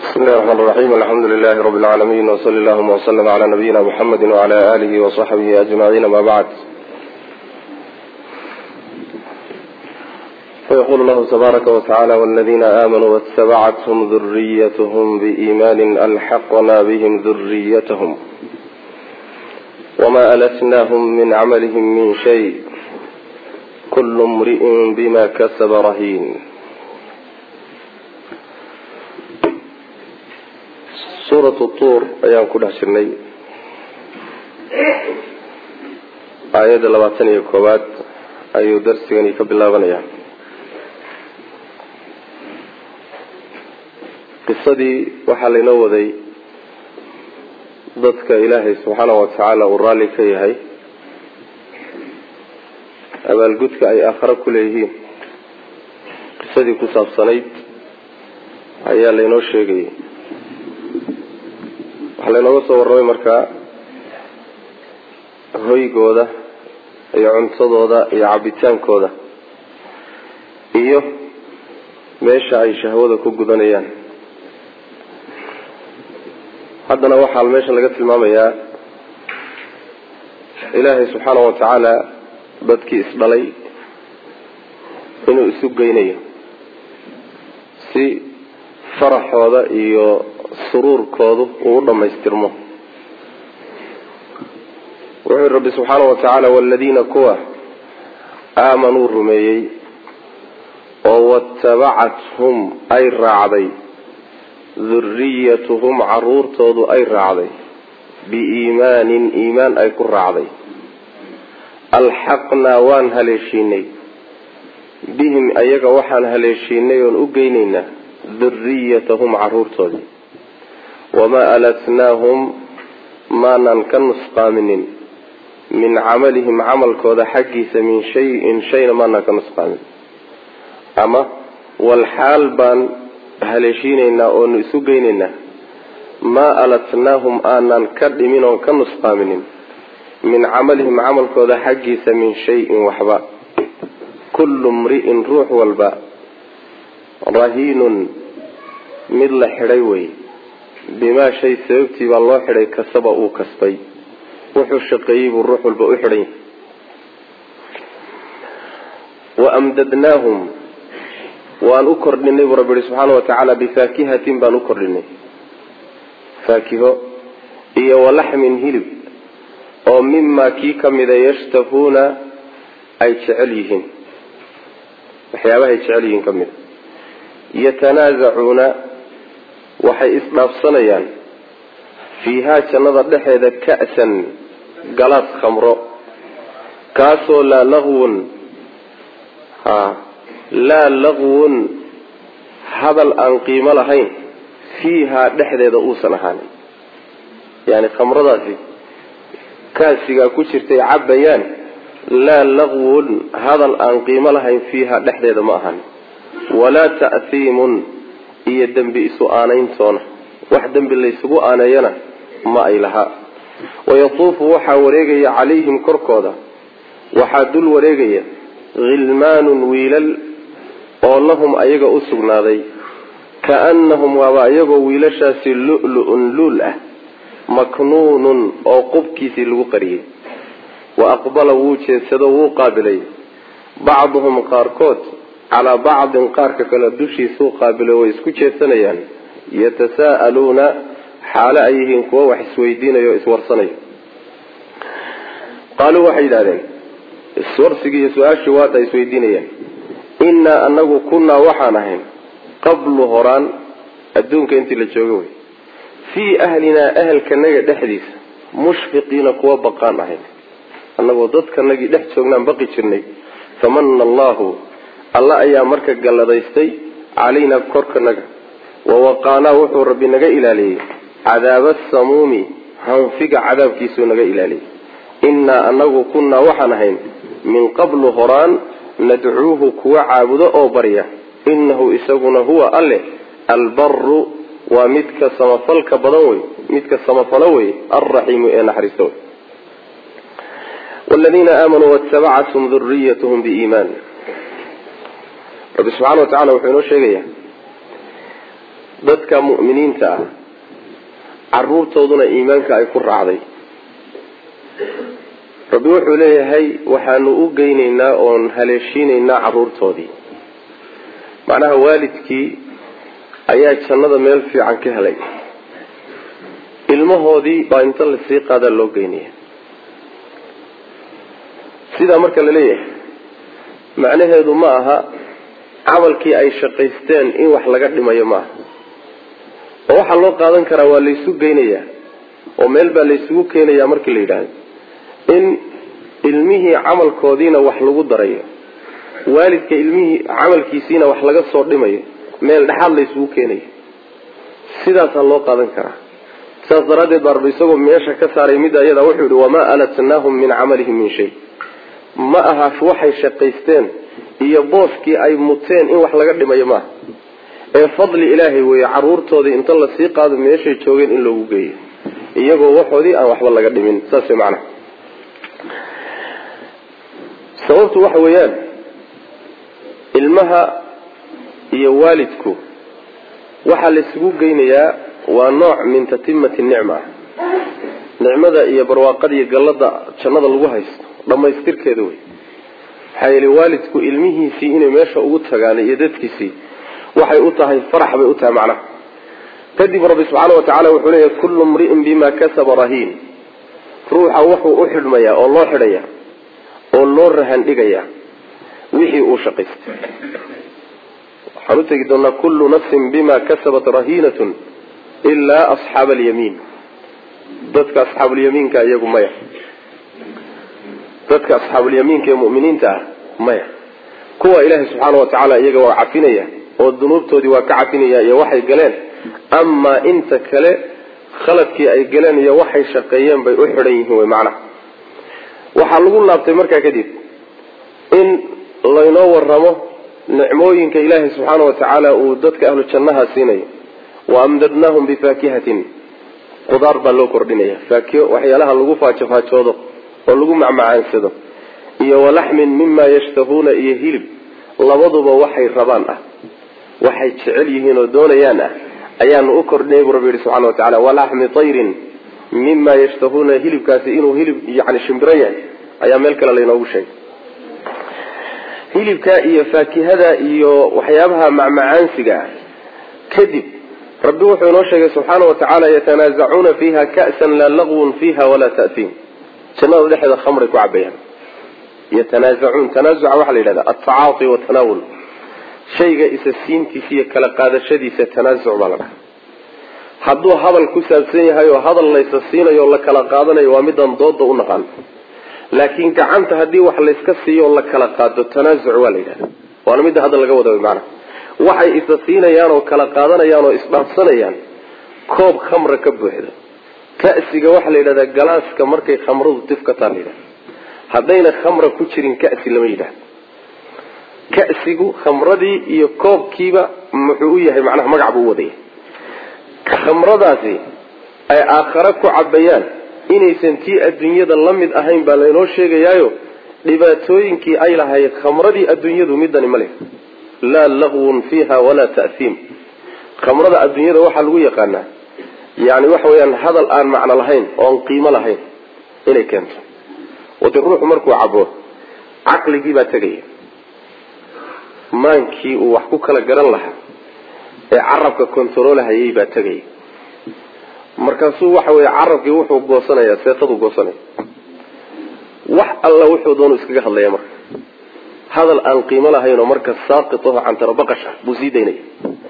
بسم الله الرحمن الرحيم الحمد لله رب العالمين وصلى اللهم وسلم على نبينا محمد وعلى آله وصحبه أجمعين ما بعد فيقول الله تبارك وتعالى والذين آمنوا واتبعتهم ذريتهم بإيمان ألحقنا بهم ذريتهم وما ألتناهم من عملهم من شيء كل امرئ بما كسب رهين suuratu tuur ayaan ku dhex jirnay aayadda labaatan iyo koowaad ayuu darsigani ka bilaabanayaa qisadii waxaa laynoo waday dadka ilaahay subxaanahu watacaala uu raalli ka yahay abaalgudka ay aakhare ku leeyihiin qisadii ku saabsanayd ayaa laynoo sheegayay waxaa laynooga soo warramay markaa hoygooda iyo cuntadooda iyo cabitaankooda iyo meesha ay shahwada ku gudanayaan haddana waxaa meesha laga tilmaamayaa ilaahay subxaana wa tacaala dadkii isdhalay inuu isu geynayo si faraxooda iyo suruurkoodu uu u dhammaystirmo wuxuu yihi rabbi subxaana wa tacaala waladiina kuwa aamanuu rumeeyey oo watabacathum ay raacday duriyatuhum caruurtoodu ay raacday biiimaanin iimaan ay ku raacday alxaqnaa waan haleeshiinay bihim ayaga waxaan haleeshiinay oon u geynaynaa duriyatahum caruurtoodii wamaa alatnaahum maanan ka nusqaaminin min camalihim camalkooda xaggiisa min shayin shayna maanaan ka nusqaamin ama walxaal baan haleeshiinaynaa oonu isu geynaynaa maa alatnaahum aanan ka dhimin oon ka nusqaaminin min camalihim camalkooda xaggiisa min shayin waxba kullu mri'in ruux walba rahiinun mid la xidhay wey bimaa shay sababtii baa loo xidhay kasaba uu kasbay wuxuu shaqeeyey buu ruux walba u xidhan yahay wa amdadnaahum waan u kordhinay buu rabbi yihi subxaana wa tacaala bifaakihatin baan u kordhinay faakiho iyo walaxmin hilib oo mimaa kii kamida yashtahuuna ay jecel yihiin waxyaabahay jecel yihiin ka mida yatanaasacuuna waxay isdhaafsanayaan fiihaa jannada dhexeeda ka'san galaas khamro kaasoo laa laqwun ha laa laqwun hadal aan qiimo lahayn fiihaa dhexdeeda uusan ahaanin yani khamradaasi kaasigaa ku jirtay cabbayaan laa laqwun hadal aan qiimo lahayn fiihaa dhexdeeda ma ahaanin walaa ta'hiimun iyo dembi isu aanayntoona wax dembi laysugu aaneeyana ma ay lahaa wayatuufu waxaa wareegaya calayhim korkooda waxaa dul wareegaya khilmaanun wiilal oo lahum ayaga u sugnaaday kaannahum waaba ayagoo wiilashaasi lu-lu-un luul ah maknuunun oo qubkiisii lagu qariyey wa aqbala wuu jeedsado wuu qaabilay bacduhum qaarkood calaa bacdin qaarka kale dushiisuu qaabilo way isku jeedsanayaan yatasaa'aluuna xaalo ay yihiin kuwo wax isweydiinayo o iswarsanayo qaaluu waxay yidhahdeen iswarsigii iyo su-aashii waata isweydiinayaan innaa anagu kunnaa waxaan ahayn qablu horaan adduunka intii la jooga wey fii ahlinaa ahelkanaga dhexdiisa mushfiqiina kuwa baqaan ahayn annagoo dadkanagii dhex joognaan baqi jirnay famana allahu alla ayaa marka galladaystay calaynaa korkanaga wawaqaanaa wuxuu rabbi naga ilaaliyey cadaaba asamuumi hanfiga cadaabkiisuu naga ilaaliyey innaa anagu kunnaa waxaan ahayn min qablu horaan nadcuuhu kuwa caabudo oo barya innahu isaguna huwa alleh albaru waa midka samafalka badan wey midka samafalo wey alraxiimu ee naxariista wey wladiina aamanuu waatabacathum duriyathm biiimaan rabbi subxana wa tacala wuxuu inoo sheegayaa dadka mu'miniinta ah caruurtooduna iimaanka ay ku raacday rabbi wuxuu leeyahay waxaanu u geynaynaa oon haleeshiinaynaa caruurtoodii macnaha waalidkii ayaa jannada meel fiican ka helay ilmahoodii baa inta lasii qaadaa loo geynaya sidaa marka la leeyahay macnaheedu ma aha camalkii ay shaqaysteen in wax laga dhimayo maaha oo waxaa loo qaadan karaa waa laysu geynayaa oo meel baa laysugu keenayaa markii la yidhaahdo in ilmihii camalkoodiina wax lagu darayo waalidka ilmihii camalkiisiina wax laga soo dhimayo meel dhexaad laysugu keenayo sidaasaa loo qaadan karaa saas daraaddeed baa rabbi isagoo meesha ka saaray midda iyada wuxuu yihi wamaa alatnaahum min camalihim min shay ma aha waxay shaqaysteen iyo booskii ay muteen in wax laga dhimayo maaha ee fadli ilaahay weeye caruurtoodii inta lasii qaado meeshay joogeen in loogu geeyo iyagoo waxoodii aan waxba laga dhimin saas way macnaha sababtu waxa weeyaan ilmaha iyo waalidku waxaa laysugu geynayaa waa nooc min tatimati nicma nicmada iyo barwaaqada iyo gallada jannada lagu haysto dhammaystirkeeda wey maxaa yeele waalidku ilmihiisii inay meesha ugu tagaan iyo dadkiisii waxay u tahay farax bay u tahay macnaha kadib rabbi subxaana wa tacala wuxuu leeyahy kullu mri'in bima kasaba rahiin ruuxa wuxuu u xidhmayaa oo loo xidhaya oo loo rahan dhigaya wixii uu shaqaystay waxaan u tegi doonaa kullu nafsin bima kasabat rahiinatun ilaa asxaaba alyamiin dadka asxaabulyamiinka iyagu maya dadka asxaabulyamiinka ee mu'miniinta ah maya kuwa ilaahay subxaana wa tacaala iyaga waa cafinaya oo dunuubtoodii waa ka cafinaya iyo waxay galeen amaa inta kale khaladkii ay galeen iyo waxay shaqeeyeen bay u xidhan yihiin wey macnaha waxaa lagu laabtay markaa kadib in laynoo waramo nicmooyinka ilaahay subxaana wa tacaala uu dadka ahlu jannaha siinayo wa amdadnaahum bifaakihatin qudaar baa loo kordhinaya faakiho waxyaalaha lagu faajofaajoodo oo lagu macmacaansado iyo walaxmin mima yashtahuuna iyo hilib labaduba waxay rabaan ah waxay jecel yihiin oo doonayaan ah ayaanu u kordhinay buu rabbi yihi subxana wa tacala walaxmi tayrin mima yashtahuuna hilibkaasi inuu hilib yani shimbiro yahay ayaa meel kale laynoogu sheegay hilibka iyo faakihada iyo waxyaabaha macmacaansiga ah kadib rabbi wuxuu inoo sheegay subxaana wa tacaala yatanaazacuuna fiiha ka'san laa laqwun fiiha walaa ta'hiim jannada dhexeeda khamray ku cabayaan yatanaazacuun tanaazuca waxaa la yidhahda altacaati watanaawul shayga isa siintiisa iyo kala qaadashadiisa tanaazuc baa la dhaha hadduu hadal ku saabsan yahay oo hadal laysa siinayo o la kala qaadanayo waa midaan dooda u naqaan laakiin gacanta haddii wax layska siiyo oo la kala qaado tanaazuc waa la yidhahda waana midda hadda laga wada maana waxay isa siinayaan oo kala qaadanayaan oo isdhaafsanayaan koob khamra ka buuxda ka'siga waxaa la yidhahdaa galaaska markay khamradu tif ka taa la yidhahda haddayna khamra ku jirin ka'si lama yidhahdo ka'sigu khamradii iyo koobkiiba muxuu u yahay macnaha magac buu u wadaya khamradaasi ay aakhare ku cabayaan inaysan tii adduunyada la mid ahayn baa laynoo sheegayaayo dhibaatooyinkii ay lahayd khamradii adduunyadu midani ma leh laa laqwun fiiha walaa ta'hiim khamrada adduunyada waxaa lagu yaqaanaa yani waxa weeyaan hadal aan macno lahayn oon qiimo lahayn inay keento wade ruuxu markuu cabo caqligii baa tegaya maankii uu wax ku kala garan lahaa ee carabka kontaroolhayay baa tegaya markaasuu waxa weeye carabkii wuxuu goosanaya seetadu goosanaya wax alla wuxuu doonu iskaga hadlaya marka hadal aan qiimo lahayn oo marka saaqitaho cantarabaqasha buu sii daynaya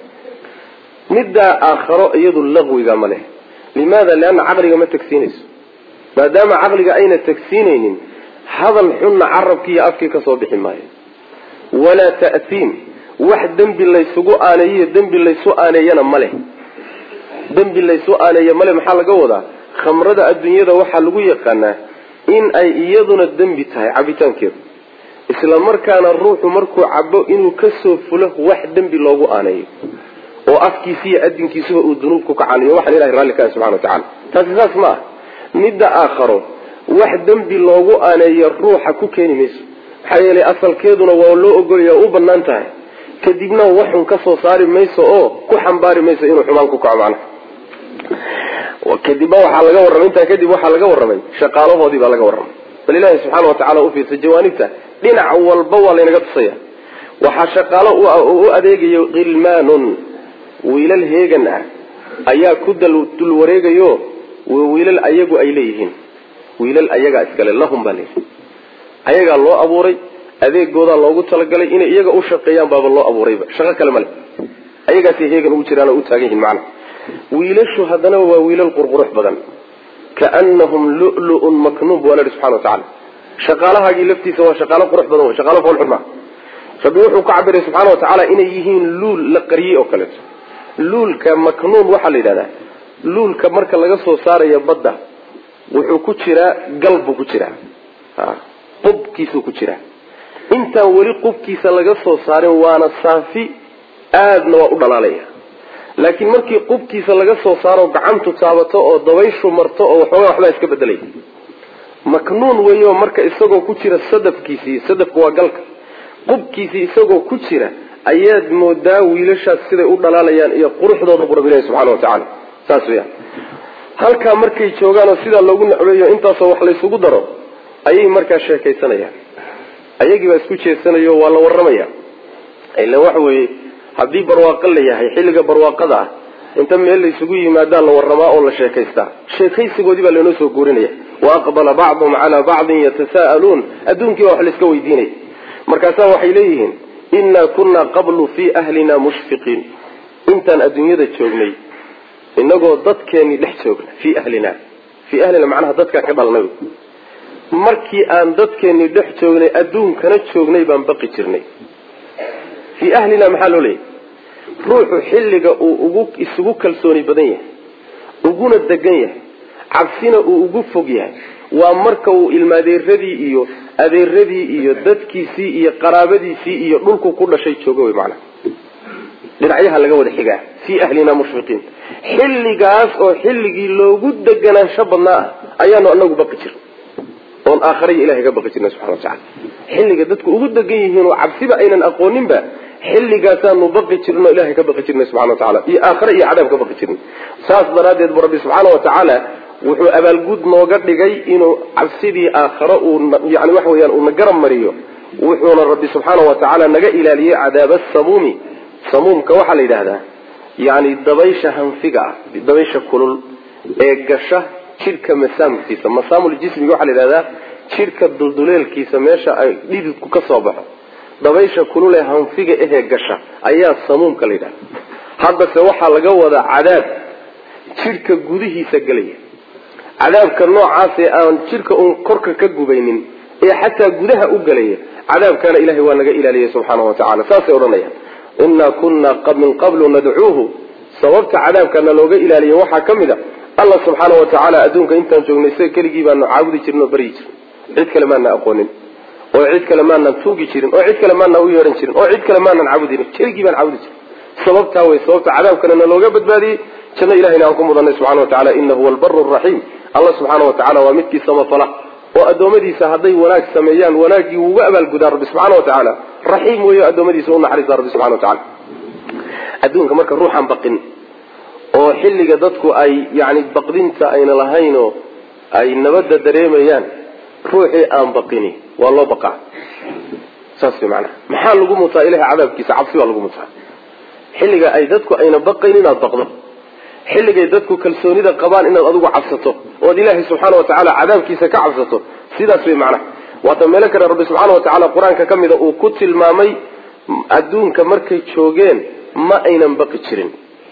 middaa aakharo iyadu laqwiga ma leh limaada lianna caqliga ma tagsiinayso maadaama caqliga ayna tagsiinaynin hadal xunna carabkii iyo afkii kasoo bixi maayo walaa ta'hiim wax dembi laysugu aaneeyiyo dembi laysu aaneeyana ma leh dembi laysu aaneeya male maxaa laga wadaa khamrada adduunyada waxaa lagu yaqaanaa in ay iyaduna dembi tahay cabitaankeedu isla markaana ruuxu markuu cabo inuu kasoo fulo wax dembi loogu aaneeyo oo afkiisa iyo adinkiisuba uu dunuub ku kacaniyo waxaan ilahay raalli ka ah subxana wa tacala taasi saas ma ah midda aakharo wax dembi loogu aaneeyo ruuxa ku keeni mayso maxaa yeelay asalkeeduna waa loo ogolaya u banaan tahay kadibna waxun ka soo saari mayso oo ku xambaari mayso inuu xumaan ku kaco macnaha kadibna waxaa laga warramay intaa kadib waxaa laga warramay shaqaalahoodii baa laga warramay bal ilaahi subxaana watacala ufiirsa jawaanibta dhinac walba waa laynaga tusaya waxaa shaqaalo u adeegayo khilmaanun wiilal heegan ah ayaa ku dul wareegayo wiilal ayagu ay leeyihiin wiilal ayagaa iskale lahum baa leeyihi ayagaa loo abuuray adeegoodaa loogu talagalay inay iyaga u shaqeeyaan baaba loo abuurayba shaqo kale male ayagaasay heegan ugu jiraan oo u taagan yihiin macana wiilashu haddana waa wiilal qurqurux badan kaanahum lulu-un maknuub waa la ihi subxana watacala shaqaalahaagii laftiisa waa shaqaalo qurux badan wey shaqaalo foolxun maa rabbi wuxuu ka cabiray subxaana watacaala inay yihiin luul la qariyey oo kaleeto luulka maknuun waxaa la yidhahdaa luulka marka laga soo saarayo badda wuxuu ku jiraa gal buu ku jiraa qubkiisuu ku jiraa intaan weli qubkiisa laga soo saarin waana saafi aadna waa u dhalaalaya laakiin markii qubkiisa laga soo saaro gacantu taabato oo dabayshu marto oo waxoogaa waxbaa iska bedelaya maknuun weyo marka isagoo ku jira sadafkiisii sadafku waa galka qubkiisii isagoo ku jira ayaad moodaa wiilashaas siday u dhalaalayaan iyo quruxdooda bu rabbi ilahi subxana watacala saas weyaan halkaa markay joogaan oo sidaa loogu necbeeyo intaasoo wax laysugu daro ayay markaa sheekaysanayaan ayagii baa isku jeesanayo waa la warramaya ila waxa weeye haddii barwaaqo la yahay xilliga barwaaqada ah inta meel laysugu yimaadaa la warramaa oo la sheekaystaa sheekaysigoodii baa laynoo soo guurinaya wa aqbala bacduhum calaa bacdin yatasa'aluun adduunkii baa wax layska weydiinaya markaasaa waxay leeyihiin innaa kunaa qablu fii ahlina mushfiqiin intaan adduunyada joognay inagoo dadkeennii dhex joogna fii ahlina fii ahlina macnaha dadkaan ka dhalnay markii aan dadkeennii dhex joognay adduunkana joognay baan baqi jirnay fii ahlina maxaa loo leeyahy ruuxu xilliga uu ugu isugu kalsooni badan yahay uguna degan yahay cabsina uu ugu fog yahay waa marka uu ilmaadeeradii iyo adeeradii iyo dadkiisii iyo qaraabadiisii iyo dhulku ku dhashay joogo wy maanaa dhinacyaha laga wada xigaa fii ahlina mushfiqiin xilligaas oo xilligii loogu deganaansho badnaa ah ayaanu anagu baqi jirna oon aakhariya ilahay ka baqi jirna subxana watacala xilliga dadku ugu degan yihiin oo cabsiba aynan aqooninba xilligaasaanu baqi jirno ilahay ka baqi jirnay subxana watacala iyo aakhare iyo cadaab ka baqi jirnay saas daraaddeed bu rabbi subxaana watacaala wuxuu abaalguud nooga dhigay inuu cabsidii aakhare uu yani waxa weyaan uuna garab mariyo wuxuuna rabbi subxaana watacaala naga ilaaliyey cadaaba samuumi samuumka waxaa la yidhaahdaa yani dabaysha hanfiga ah dabaysha kulul ee gasha jidhka masaamkiisa masaamuljismiga waxaa la yidhahdaa jidhka dulduleelkiisa meesha ay dhididku ka soo baxo dabaysha kulul ee hanfiga ahee gasha ayaa samuumka la yidhahda haddase waxaa laga wadaa cadaab jidhka gudihiisa gelaya cadaabka noocaasee aan jidhka uun korka ka gubaynin ee xataa gudaha u gelaya cadaabkaana ilahay waa naga ilaaliyay subxaana wa tacala saasay odhanayaan innaa kunna min qablu nadcuuhu sababta cadaabkana looga ilaaliya waxaa ka mid a allah subxaana wa tacaala adduunka intaan joognay isaga keligii baanu caabudi jirin oo baryi jirin cid kale maana aqoonin oo cid kale maanaan tuugi jirin oo cid kale maanaan u yeehan jirin oo cid kale maanaan caabudin keligii baan caabudi jirin sababtaa wey sababta cadaabkana na looga badbaadiyey janno ilahayna aan ku mudanay subxana wa tacala inahu huwa albaru raxiim allah subxaana wa tacala waa midkii samafala oo addoommadiisa hadday wanaag sameeyaan wanaaggii wuuga abaalgudaa rabbi subxana wa tacaala raxiim weeyo addoommadiisa u naxariista rabbi subxana wa tacala adduunka marka ruuxaan baqin oo xilliga dadku ay yani baqdinta ayna lahaynoo ay nabadda dareemayaan ruuxii aan baqini waa loo baqaa saas way macanaha maxaa lagu mutaa ilahay cadaabkiisa cabsi baa lagu mutaa xilliga ay dadku ayna baqayn inaad baqdo xilligay dadku kalsoonida qabaan inaad adigu cabsato ood ilaahay subxaana wa tacaala cadaabkiisa ka cabsato sidaas way macnaha waata meelo kale rabbi subxaana wa tacala qur-aanka ka mida uu ku tilmaamay adduunka markay joogeen ma aynan baqi jirin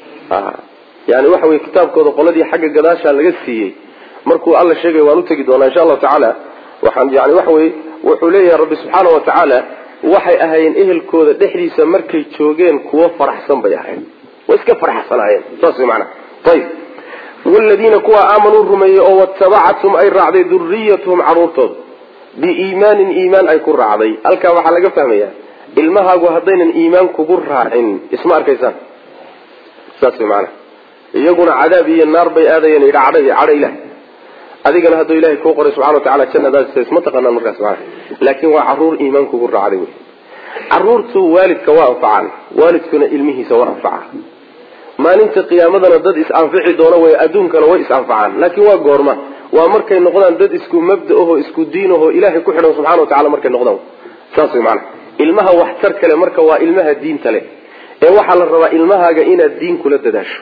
yani waxa weye kitaabkooda qoladii xagga gadaasha laga siiyey markuu alla sheegay waan utegi doonaa insha allahu tacaala waxaan yani waxa weye wuxuu leeyahay rabbi subxaana wa tacaala waxay ahaayeen ehelkooda dhexdiisa markay joogeen kuwo faraxsan bay ahayn way iska faraxsanaayeen saas way macnaha ayib wladiina kuwa aamanuu rumeeyey oo watabacathum ay raacday duriyatuhum caruurtooda biiimaanin iimaan ay ku raacday halkaa waxaa laga fahmaya ilmahaagu haddaynan iimaan kugu raacin isma arkaysaan saas way macnaha iyaguna cadaab iyo naar bay aadayeen iyo cadha iyo cadha ilaah adigana hadduu ilahay kuu qoray subxana wa tacala jannadaas isma taqaanaan markaas macana laakiin waa caruur iimaan kugu raacday wey caruurtu waalidka waa anfacaan waalidkuna ilmihiisa waa anfaca maalinta qiyaamadana dad is-anfici doona way adduunkana way is-anfacaan laakiin waa goorma waa markay noqdaan dad isku mabda aho isku diin aho ilaahay ku xidhan subxana wa tacala markay noqdaan saas way maanaa ilmaha waxtar kale marka waa ilmaha diinta leh ee waxaa la rabaa ilmahaaga inaad diin kula dadaasho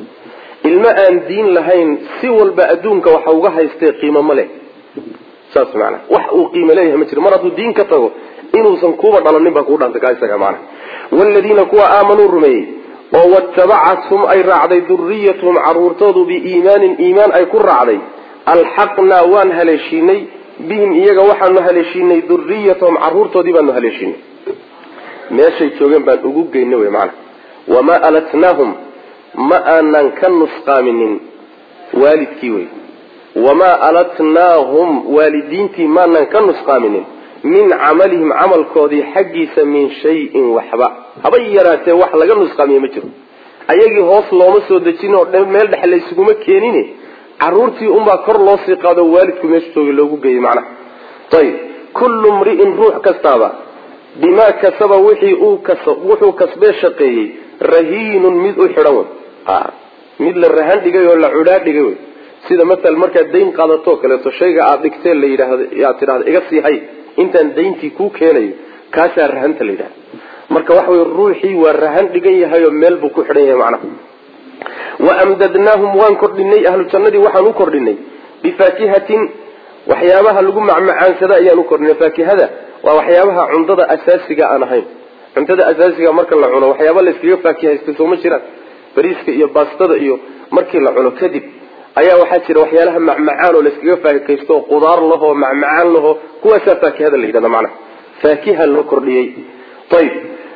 ilmo aan diin lahayn si walba adduunka waxa uga haystee qiimo ma leh saas maanaa wax uu qiimo leeyahay ma jiro mar hadduu diin ka tago inuusan kuuba dhalanin baa kuu dhantay kaa isaga maana waaladiina kuwa aamanuu rumeeyey oo watabacathum ay raacday duriyatuhum caruurtoodu biiimaanin iimaan ay ku raacday alxaqnaa waan haleeshiinay bihim iyaga waxaanu haleeshiinay duriyatahum caruurtoodii baanu haleeshiinay meeshay joogeen baan ugu geynay wy maana wamaa alatnaahum ma aanan ka nusqaaminin waalidkii wey wamaa alatnaahum waalidiintii maanan ka nusqaaminin min camalihim camalkoodii xaggiisa min shayin waxba haba yaraatee wax laga nusqaamiye ma jiro ayagii hoos looma soo dejin oo meel dhexe laysuguma keenin caruurtii unbaa kor loo sii qaado waalidku meesha jooga loogu geeyey macnaha ayib kullu mri'in ruux kastaaba bimaa kasaba wixii uu kas wuxuu kasbee shaqeeyey rahiinun mid u xidhan wey mid la rahan dhigay oo la cudhaa dhigay wey sida matal markaad dayn qaadatoo kaleeto shayga aada dhigtee la yidhaahdo aad tidhahdo iga sii hay intaan dayntii kuu keenayo kaasaa rahanta la yidhahda marka waxa wey ruuxii waa rahan dhigan yahay oo meel buu ku xidhan yahay macnaha wa amdadnaahum waan kordhinay ahlu jannadii waxaan u kordhinay bifaakihatin waxyaabaha lagu macmacaansada ayaan u kordhinay faakihada waa waxyaabaha cuntada asaasiga aan ahayn cuntada asaasiga marka la cuno waxyaaba layskaga faakihaysta sooma jiraan bariiska iyo baastada iyo markii la cuno kadib ayaa waxaa jira waxyaalaha macmacaan oo layskaga faakihaysto oo qudaar lahoo macmacaan lahoo kuwaasaa faakihada la yidhahda macnaha faakiha loo kordhiyey ayib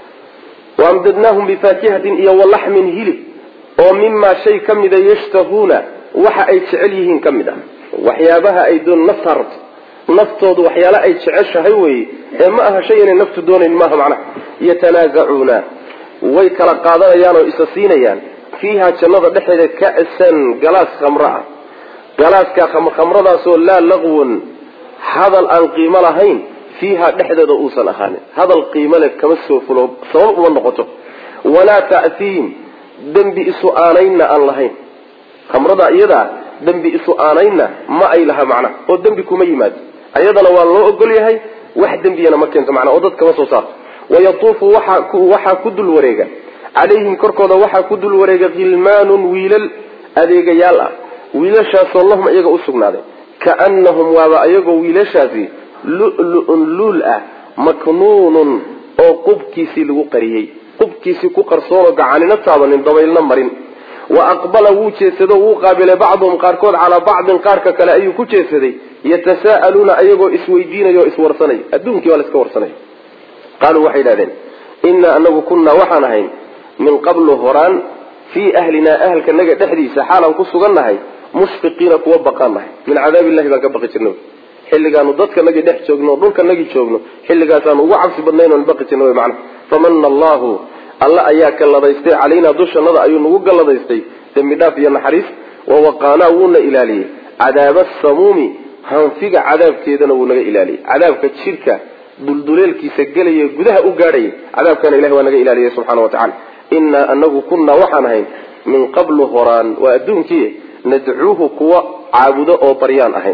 waamdadnaahum bifaakihatin iyo walaxmin hilib oo mimaa shay ka mida yashtahuuna waxa ay jecel yihiin ka mid ah waxyaabaha ay doon naftaa rabto naftoodu waxyaala ay jeceshahay weye ee ma aha shay inay naftu doonayn maaha macnaha yatanaazacuuna way kala qaadanayaan oo isa siinayaan fiiha jannada dhexeeda ka'san galaas khamro ah galaaska khamradaasoo laa laqwun hadal aan qiimo lahayn fiiha dhexdeeda uusan ahaanin hadal qiimo leh kama soo fulo sabab uma noqoto walaa ta'hiim dembi isu aanaynna aan lahayn khamrada iyadaa dembi isu aanaynna ma ay laha macnaha oo dembi kuma yimaado ayadana waa loo ogol yahay wax dembiyana ma keento macnaa oo dad kama soo saarto wayatuufu waxaa ku dul wareega calayhim korkooda waxaa ku dul wareega khilmaanun wiilal adeegayaal ah wiilashaasoo lahum iyaga u sugnaaday kaanahum waaba ayagoo wiilashaasi lu-lu-un luul ah maknuunun oo qubkiisii lagu qariyey qubkiisii ku qarsoonoo gacanina taabanin dabaylna marin wa aqbala wuu jeedsado wuu qaabilay bacduhum qaarkood calaa bacdin qaarka kale ayuu ku jeedsaday yatasaa'aluuna ayagoo isweydiinaya oo iswarsanaya adduunkii waa la iska warsanaya qaaluu waxay idhahdeen innaa anagu kunnaa waxaan ahayn min qablu horaan fii ahlinaa ahalkanaga dhexdiisa xaalaan ku sugannahay mushfiqiina kuwa baqaan nahay min cadaabillahi baan ka baqi jirna xilligaanu dadkanagii dhex joogno o dhulkanagii joogno xilligaasaanu ugu cabsi badnayn oon baqi jirna mana famana allahu alla ayaa galladaystay calaynaa dushannada ayuu nagu galladaystay dembi dhaaf iyo naxariis wawaqaanaa wuuna ilaaliyey cadaaba asamuumi hanfiga cadaabkeedana wuu naga ilaaliyey cadaabka jidhka dulduleelkiisa gelaya gudaha u gaadhaya cadaabkana ilahi waa naga ilaaliyay subxana wa tacala innaa anagu kunnaa waxaan ahayn min qablu horaan waa adduunkii nadcuuhu kuwa caabudo oo baryaan ahayn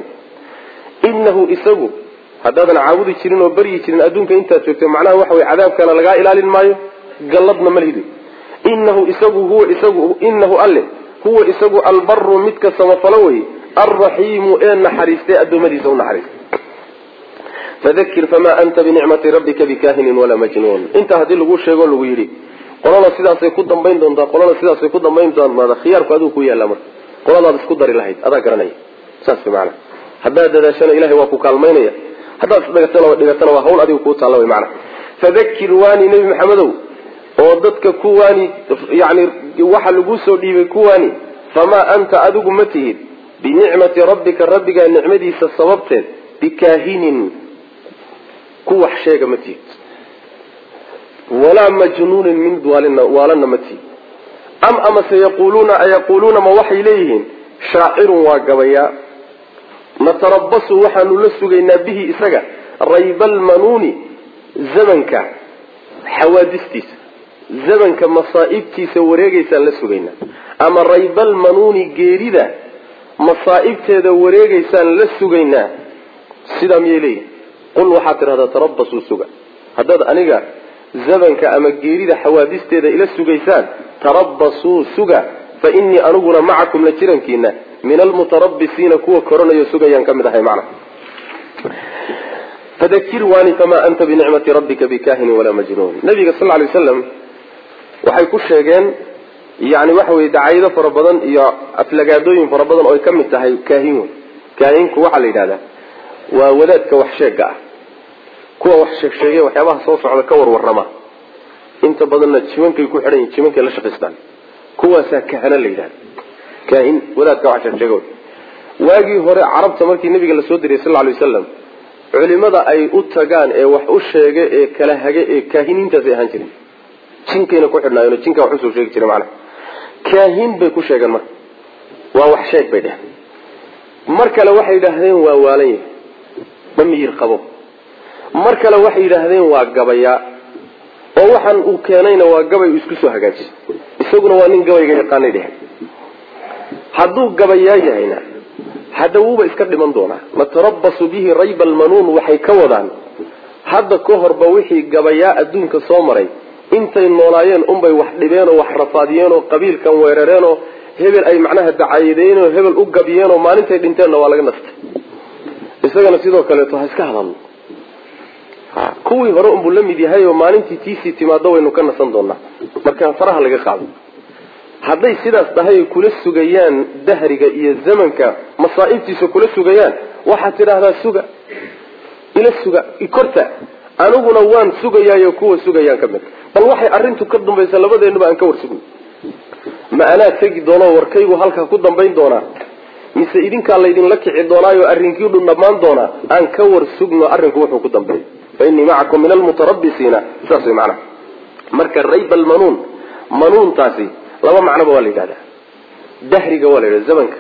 inahu isagu haddaadan caabudi jirin oo baryi jirin adduunka intaad joogto macnaha waxa wey cadaabkana lagaa ilaalin maayo galladna ma lihidi inahu isagu huwa isagu inahu alle huwa isagu albaru midka samafalo wey alraxiimu ee naxariistay addoommadiisa u naxariistay fadakir famaa anta binicmati rabbika bikahinin walaa majnuun intaa haddii lagu sheego lagu yidhi qolana sidaasay ku dambayn doontaa qolana sidaasay ku dambayn doontaa khiyaarku adigu ku yaalla marka qoladaad isku dari lahayd adaa garanaya saas maana haddaad dadaashana ilahay waa ku kaalmaynaya haddaad isdhigatana dhigatana waa hawl adiga kuu taalla way macana fadakir waani nebi maxamedow oo dadka ku waani yani waxa lagu soo dhiibay ku waani famaa anta adigu ma tihid binicmati rabbika rabbigaa nicmadiisa sababteed bikaahinin ku wax sheega ma tihid walaa majnuunin min waalana ma tihid am amase yaquluuna ayaquluuna ma waxay leeyihiin shaacirun waa gabayaa natarabasu waxaanu la sugaynaa bihi isaga rayba almanuuni zamanka xawaadistiisa zamanka masaa'ibtiisa wareegaysaan la sugaynaa ama raybal manuuni geerida masaa'ibteeda wareegaysaan la sugaynaa sidaa miyay leeyihin qul waxaad tidhahdaa tarabasuu suga haddaad aniga zamanka ama geerida xawaadisteeda ila sugaysaan tarabasuu suga fa innii aniguna macakum la jirankiina min almutarabisiina kuwa koranayo sugayaan ka mid ahay macna fadakir waani famaa anta binicmati rabbika bikahinin walaa majnuun nabiga sal ly waslam waxay ku sheegeen yani waxa weye dacayado fara badan iyo aflagaadooyin fara badan oo ay ka mid tahay kaahin wey kaahinku waxaa la yidhahdaa waa wadaadka wax sheega ah kuwa wax sheegsheegay waxyaabaha soo socda ka warwarama inta badanna jimankay ku xidhan yihin jimankay la shaqaystaan kuwaasaa kahana la yidhahda kaahin wadaadka wax sheegsheega waagii hore carabta markii nabiga lasoo diriyay sal lay wasalam culimada ay u tagaan ee wax u sheega ee kala hage ee kaahiniintaasay ahaan jiren jinkayna ku xidhnaayen jinka wax usoo sheegi jira macana kaahin bay ku sheegeen marka waa wax sheeg bay dheheen mar kale waxay yidhaahdeen waa waalan yahay ma miyir qabo mar kale waxay yidhaahdeen waa gabayaa oo waxaan uu keenayna waa gabay uu isku soo hagaajiyay isaguna waa nin gabayga yaqaanay dheheen hadduu gabayaa yahayna hadda wuuba iska dhiman doonaa natarabasu bihi rayba almanuun waxay ka wadaan hadda ka horba wixii gabayaa adduunka soo maray intay noolaayeen unbay wax dhibeenoo wax rafaadiyeenoo qabiilkan weerareenoo hebel ay macnaha dacayadeenoo hebel u gabiyeenoo maalintay dhinteenna waa laga nastay isagana sidoo kaleeto ha iska hadalno kuwii hore unbuu la mid yahay oo maalintii tiisii timaado waynu ka nasan doonaa marka faraha laga qaado hadday sidaas tahay ay kula sugayaan dahriga iyo zamanka masaa'ibtiisa kula sugayaan waxaad tidhaahdaa suga ila suga korta aniguna waan sugayaayo kuwa sugayaan ka mid bal waxay arrintu ka dambaysa labadeennuba aan ka war sugno ma anaa tegi doonoo warkaygu halkaa ku dambayn doonaa mise idinkaa laydinla kici doonaayo arrinkii dhu dhammaan doonaa aan ka war sugno arrinku wuxuu ku dambeeya fa innii macakum min almutarabisiina saas way macnaha marka rayba almanuun manuuntaasi laba macnoba waa la yidhahdaa dahriga waa la yidhahda zamanka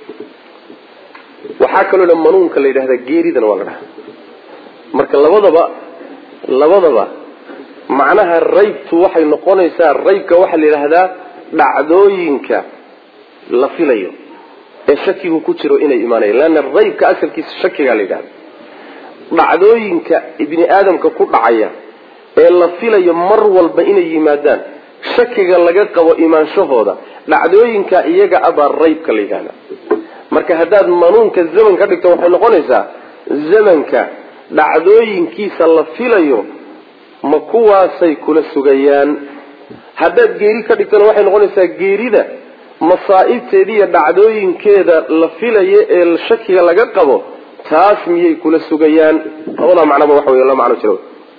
waxaa kaloo dha manuunka la yidhahdaa geeridana waa la dhahaa marka labadaba labadaba macnaha raybtu waxay noqonaysaa raybka waxaa la yidhaahdaa dhacdooyinka la filayo ee shakigu ku jiro inay imaanayan leanna raybka asalkiisa shakigaa la yidhahda dhacdooyinka ibni aadamka ku dhacaya ee la filayo mar walba inay yimaadaan shakiga laga qabo imaanshahooda dhacdooyinka iyaga abaa raybka la yidhahda marka haddaad manuunka zaman ka dhigto waxay noqonaysaa zamanka dhacdooyinkiisa la filayo ma kuwaasay kula sugayaan haddaad geeri ka dhigtona waxay noqonaysaa geerida masaa'ibteeda iyo dhacdooyinkeeda la filayo ee shakiga laga qabo taas miyay kula sugayaan labadaa macnaba waxa wey la macno jiro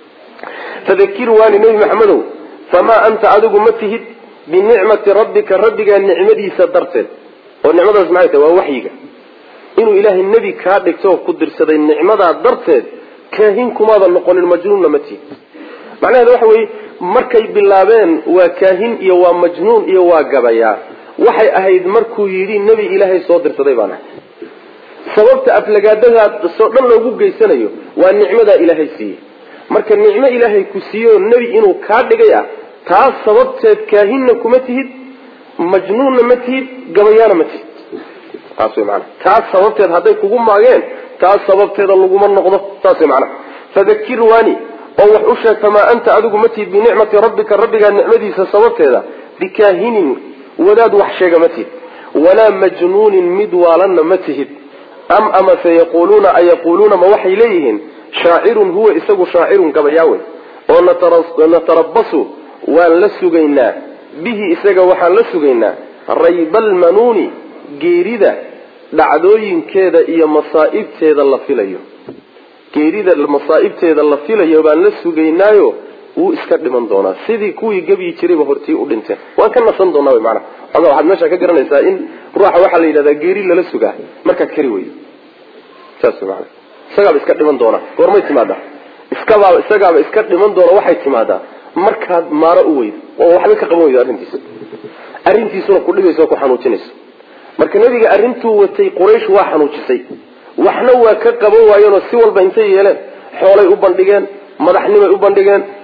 fadakir waani nebi maxamedow famaa anta adigu ma tihid binicmati rabbika rabbigaa nicmadiisa darteed oo nicmadaas maxay tahay waa waxyiga inuu ilaahay nebi kaa dhigto oo ku dirsaday nicmadaa darteed kaahin kumaada noqonin majnuunna ma tihid macnaheeda waxa weeye markay bilaabeen waa kaahin iyo waa majnuun iyo waa gabayaa waxay ahayd markuu yidhi nebi ilaahay soo dirsaday baan ahay sababta aflagaadadaasoo dhan loogu geysanayo waa nicmadaa ilaahay siiyey marka nicmo ilaahay ku siiyeoo nebi inuu kaa dhigay ah taas sababteed kaahinna kuma tihid majnuunna ma tihid gabayaana ma tihid taas way maanaa taas sababteed hadday kugu maageen taas sababteeda laguma noqdo saas way macnaha fadakir waani oo wax u sheeg famaa anta adigu ma tihid binicmati rabbika rabbigaa nicmadiisa sababteeda bikaahinin wadaad wax sheega ma tihid walaa majnuunin mid waalanna ma tihid am amase yaquuluuna ayaquuluuna ma waxay leeyihiin shaacirun huwa isagu shaacirun gabayaawe oo natarabasu waan la sugaynaa bihi isaga waxaan la sugaynaa raybalmanuuni geerida dhacdooyinkeeda iyo masaa'ibteeda la filayo geerida masaa'ibteeda la filayo baan la sugaynaayo wuu iska dhiman doonaa sidii kuwii gebyi jirayba hortii u dhinteen waan ka nasan doonaa wy maanaa oga waxaad meesha ka garanaysaa in ruuxa waxaa la yidhahdaa geeri lala sugaa markaad kari weydo saas maana isagaaba iska dhiman doonaa goormay timaadaa iskabaaba isagaaba iska dhiman doona waxay timaadaa markaad maaro u weydo oo waxba ka qaban weydo arrintiisa arrintiisuna ku dhibaysa oo ku xanuujinaysa marka nebiga arrintuu watay quraysh waa xanuujisay waxna waa ka qaban waayeenoo si walba intay yeeleen xoolay u bandhigeen madaxnimay u bandhigeen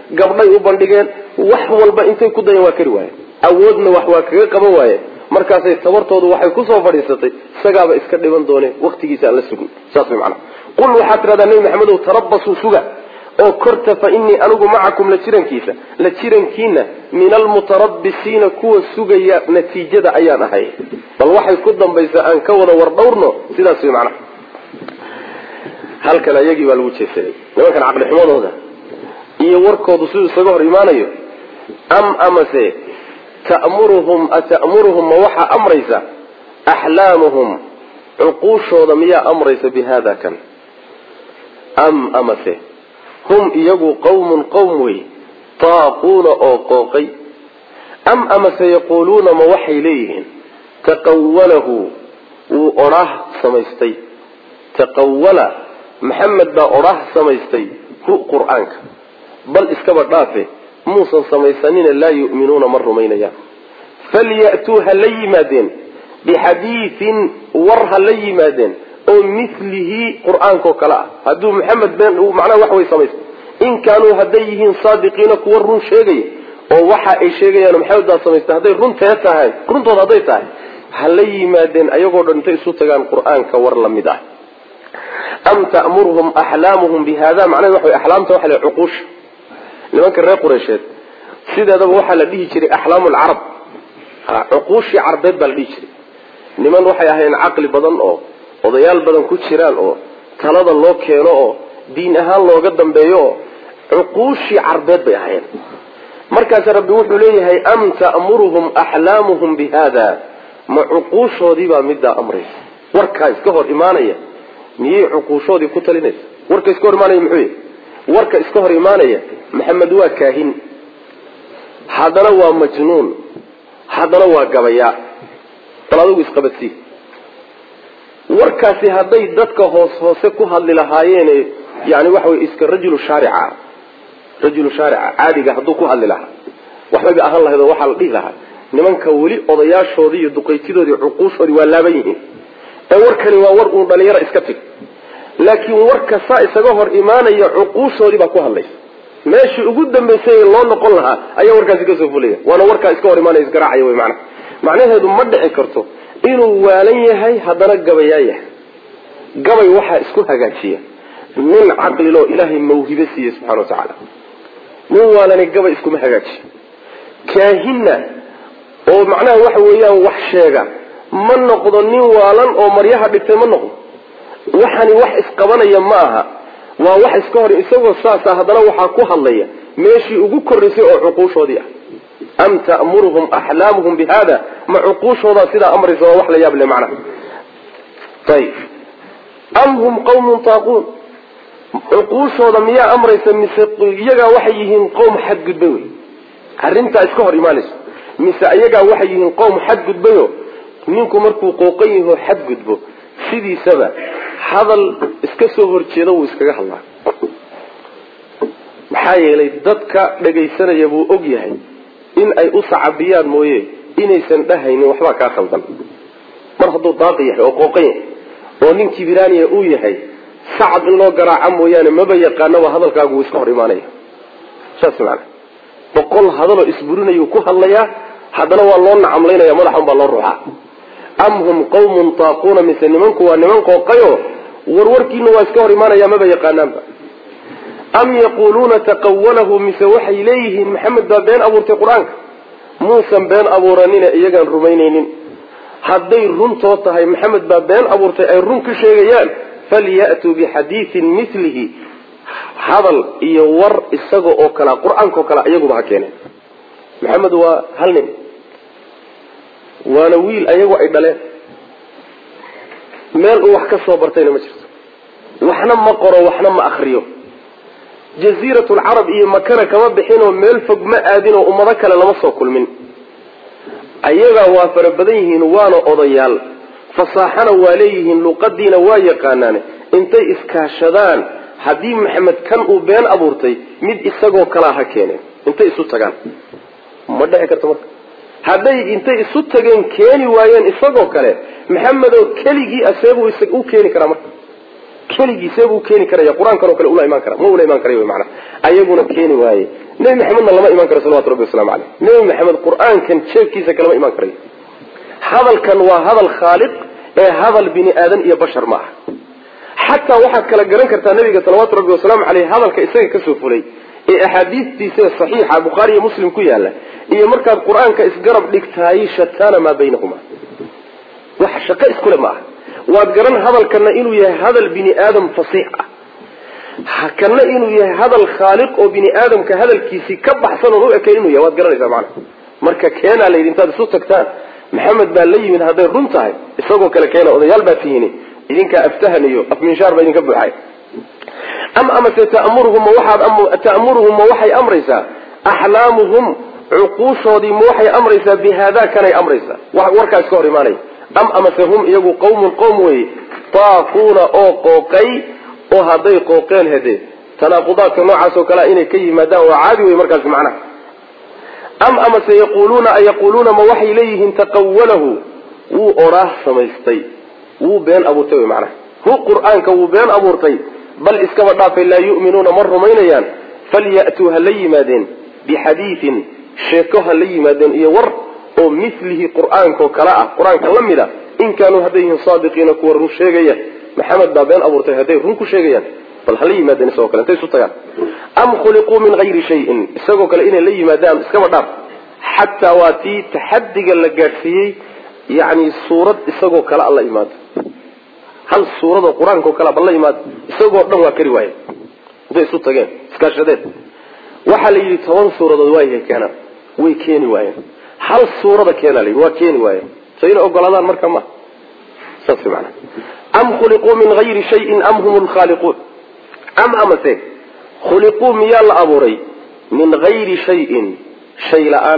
gabdhay u bandhigeen wax walba intay ku dayeen waa kari waayeen awoodna wax waa kaga qaban waayeen markaasay tabartoodu waxay kusoo fadhiisatay isagaaba iska dhiban doone waktigiisa aan la sugin saas way macnaha qul waxaad tidhahdaa nebi maxamedow tarabasuu suga oo korta fa innii anigu macakum la jirankiisa la jirankiina min almutarabisiina kuwa sugaya natiijada ayaan ahay bal waxay ku dambaysaa aan ka wada war dhowrno sidaas way macnaha halkan ayagii baa lagu jeesaday nimankan caqli xumadooda iyo warkoodu siduu isaga hor imaanayo am amase ta'muruhum ata'muruhum ma waxaa amraysa axlaamuhum cuquushooda miyaa amraysa bi hada kan am amase hum iyagu qawmun qowm wey taaquuna oo qooqay am amase yaquuluuna ma waxay leeyihiin taqawalahu wuu odhaah samaystay taqawala maxamed baa odhaah samaystay hu qur-aanka bal iskaba dhaafe muusan samaysanina laa yu'minuuna ma rumaynayaan falyatuu ha la yimaadeen bixadiidin war ha la yimaadeen oo milihi qur-aankao kale ah hadduu maxamed been macnaha wax way samaystay in kaanuu hadday yihiin saadiqiina kuwa run sheegaya oo waxa ay sheegayaan maxamed baa samaystay hadday runtee tahay runtooda hadday tahay ha la yimaadeen ayagoo dhan intay isu tagaan qur-aanka war la mid ah am ta'muruhum axlaamuhum bi hada macnaheed waxa way axlaamta waxa la cuquusha nimanka reer qureysheed sideedaba waxaa la dhihi jiray axlaamu lcarab cuquushii carbeed baa la dhihi jiray niman waxay ahayn caqli badan oo odayaal badan ku jiraan oo talada loo keeno oo diin ahaan looga dambeeyo oo cuquushii carbeed bay ahayn markaas rabbi wuxuu leeyahay am ta'muruhum axlaamuhum bi hada ma cuquushoodiibaa middaa amraysa warkaa iska hor imaanaya miyay cuquushoodii ku talinaysa warka iska hor imaanaya muxuu yahy warka iska hor imaanaya maxamed waa kaahin haddana waa majnuun haddana waa gabayaa bal adigu isqabadsii warkaasi hadday dadka hoos hoose ku hadli lahaayeen yani waxa wey iska rajulu shaarica rajulu shaarica caadiga hadduu ku hadli lahaa waxbay ahaan lahayd oo waxaa la dhihi lahaa nimanka weli odayaashoodii iyo duqaytidoodii cuquushoodii waa laaban yihiin ee warkani waa war uun dhalinyaro iska tig laakiin warka saa isaga hor imaanaya cuquushoodii baa ku hadlaysa meeshii ugu dambaysay loo noqon lahaa ayaa warkaasi kasoo fulaya waana warkaa iska hor imaanaya isgaraacaya wy mana macnaheedu ma dhici karto inuu waalan yahay haddana gabayaa yahay gabay waxaa isku hagaajiya nin caqliloo ilaahay mawhibe siiye subxana wa tacaala nin waalani gabay iskuma hagaajiyo kaahinna oo macnaha waxa weeyaan wax sheega ma noqdo nin waalan oo maryaha dhigtay ma noqdo waxani wax isqabanaya ma aha waa wax iska hor isagoo saasa haddana waxaa ku hadlaya meeshii ugu korraysay oo cuquushoodii ah am ta'muruhum axlaamuhum bi hada ma cuquushoodaa sidaa amraysa waa wax la yaab le macnaha ayib am hum qawmun taaquun cuquushooda miyaa amraysa mise iyagaa waxay yihiin qowm xadgudbay wey arrintaa iska hor imaanayso mise iyagaa waxay yihiin qowm xadgudbayo ninku markuu qooqan yaho xadgudbo sidiisaba hadal iska soo horjeeda wuu iskaga hadlaa maxaa yeelay dadka dhagaysanaya buu og yahay in ay u sacabiyaan mooye inaysan dhahaynin waxbaa kaa khaldan mar hadduu daaqi yahay oo qooqan yahay oo nin kibiraaniya uu yahay sacab in loo garaaca mooyaane maba yaqaanaba hadalkaagu wuu iska hor imaanaya saas maana boqol hadaloo isburinayuu ku hadlayaa haddana waa loo nacamlaynaya madaxan baa loo ruuxaa am hum qawmun taaquuna mise nimanku waa niman qooqayo warwarkiina waa iska hor imaanaya maba yaqaanaanba am yaquuluuna taqawalahu mise waxay leeyihiin maxamed baa been abuurtay qur-aanka muusan been abuuranine iyagaan rumaynaynin hadday runtoo tahay maxamed baa been abuurtay ay run ka sheegayaan falyatuu bixadiidin milihi hadal iyo war isaga oo kalea qur-aanka oo kale iyaguba ha keeneen maxamed waa hal nin waana wiil ayagu ay dhaleen meel uu wax ka soo bartayna ma jirto waxna ma qoro waxna ma akriyo jaziirat lcarab iyo makana kama bixinoo meel fog ma aadinoo ummado kale lama soo kulmin ayagaa waa fara badan yihiin waana odayaal fasaaxana waa leeyihiin luqadiina waa yaqaanaane intay iskaashadaan haddii maxamed kan uu been abuurtay mid isagoo kalaa ha keeneen intay isu tagaan ma dhici karto marka hadday intay isu tageen keeni waayeen isagoo kale maxamedoo keligii aseebuu u keeni karaa marka keligiisee buu keeni karaya qur-aankan oo kale ula imaan kara ma ula imaan karayo mana ayaguna keeni waaye nebi maxamedna lama imaan karo salawatu rabbi waslamu caleyh nebi maxamed qur-aankan jeebkiisa kalama imaan karayo hadalkan waa hadal khaaliq ee hadal bini aadan iyo bashar ma aha xataa waxaad kala garan kartaa nabiga salawaatu rabbi wasalaamu caleyh hadalka isaga kasoo fulay ee axaadiistiisa saxiixa bukhaari iyo muslim ku yaala iyo markaad qur-aanka isgarab dhigtaay shataana maa baynahuma wax shaqo iskule ma aha waad garan hadalkana inuu yahay hadal bini aadam fasiix ah kana inuu yahay hadal khaaliq oo bini aadamka hadalkiisii ka baxsan oon u ekayn inuu yahay waad garanaysaa macana marka keenaa layidhi intaad isu tagtaan maxamed baa la yimid hadday run tahay isagoo kale keena odayaal baa tihiin idinkaa aftahan iyo afminshaar baa idinka buuxay am amase tamuruhum waxaad ta'muruhum ma waxay amraysaa axlaamuhum cuquushoodii ma waxay amraysaa bi haadaa kanay amraysaa warkaa iska hor imaanaya am amase hum iyagu qawmun qowm weye taaquuna oo qooqay oo hadday qooqeen hede tanaaqudaadka noocaas oo kalea inay ka yimaadaan waa caadi wey markaasi macnaha am amase yaquluuna ayaquuluuna ma waxay leeyihiin taqawalahu wuu odhaah samaystay wuu been abuurtay wy macnaha hu qur-aanka wuu been abuurtay bal iskaba dhaafay laa yu'minuuna ma rumaynayaan falyatuu ha la yimaadeen bixadiidin sheeko ha la yimaadeen iyo war oo milihi qur-aankao kale ah qur-aanka la mid a in kaanuu hadday yihiin saadiqiina kuwa run sheegaya maxamed baa been abuurtay hadday run ku sheegayaan bal hala yimaadeen isagoo kale intay isu tagaan am khuliquu min hayri shayin isagoo kale inay la yimaadaan iskaba dhaaf xataa waa tii taxadiga la gaadhsiiyey yani suurad isagoo kale a la imaado hal suuradoo qur-aanka oo kale bal la imaado isagoo dhan waa kari waaye intay isu tageen iskaashadeen waxaa la yidhi toban suuradood waayahay keenaan way keeni waayeen hal suurada keena la yidhi waa keeni waayeen so inay ogolaadaan marka ma saas maana am khuliquu min hayri shayin am hum lkhaaliquun am amase khuliquu miyaa la abuuray min hayri shayin shay la-aan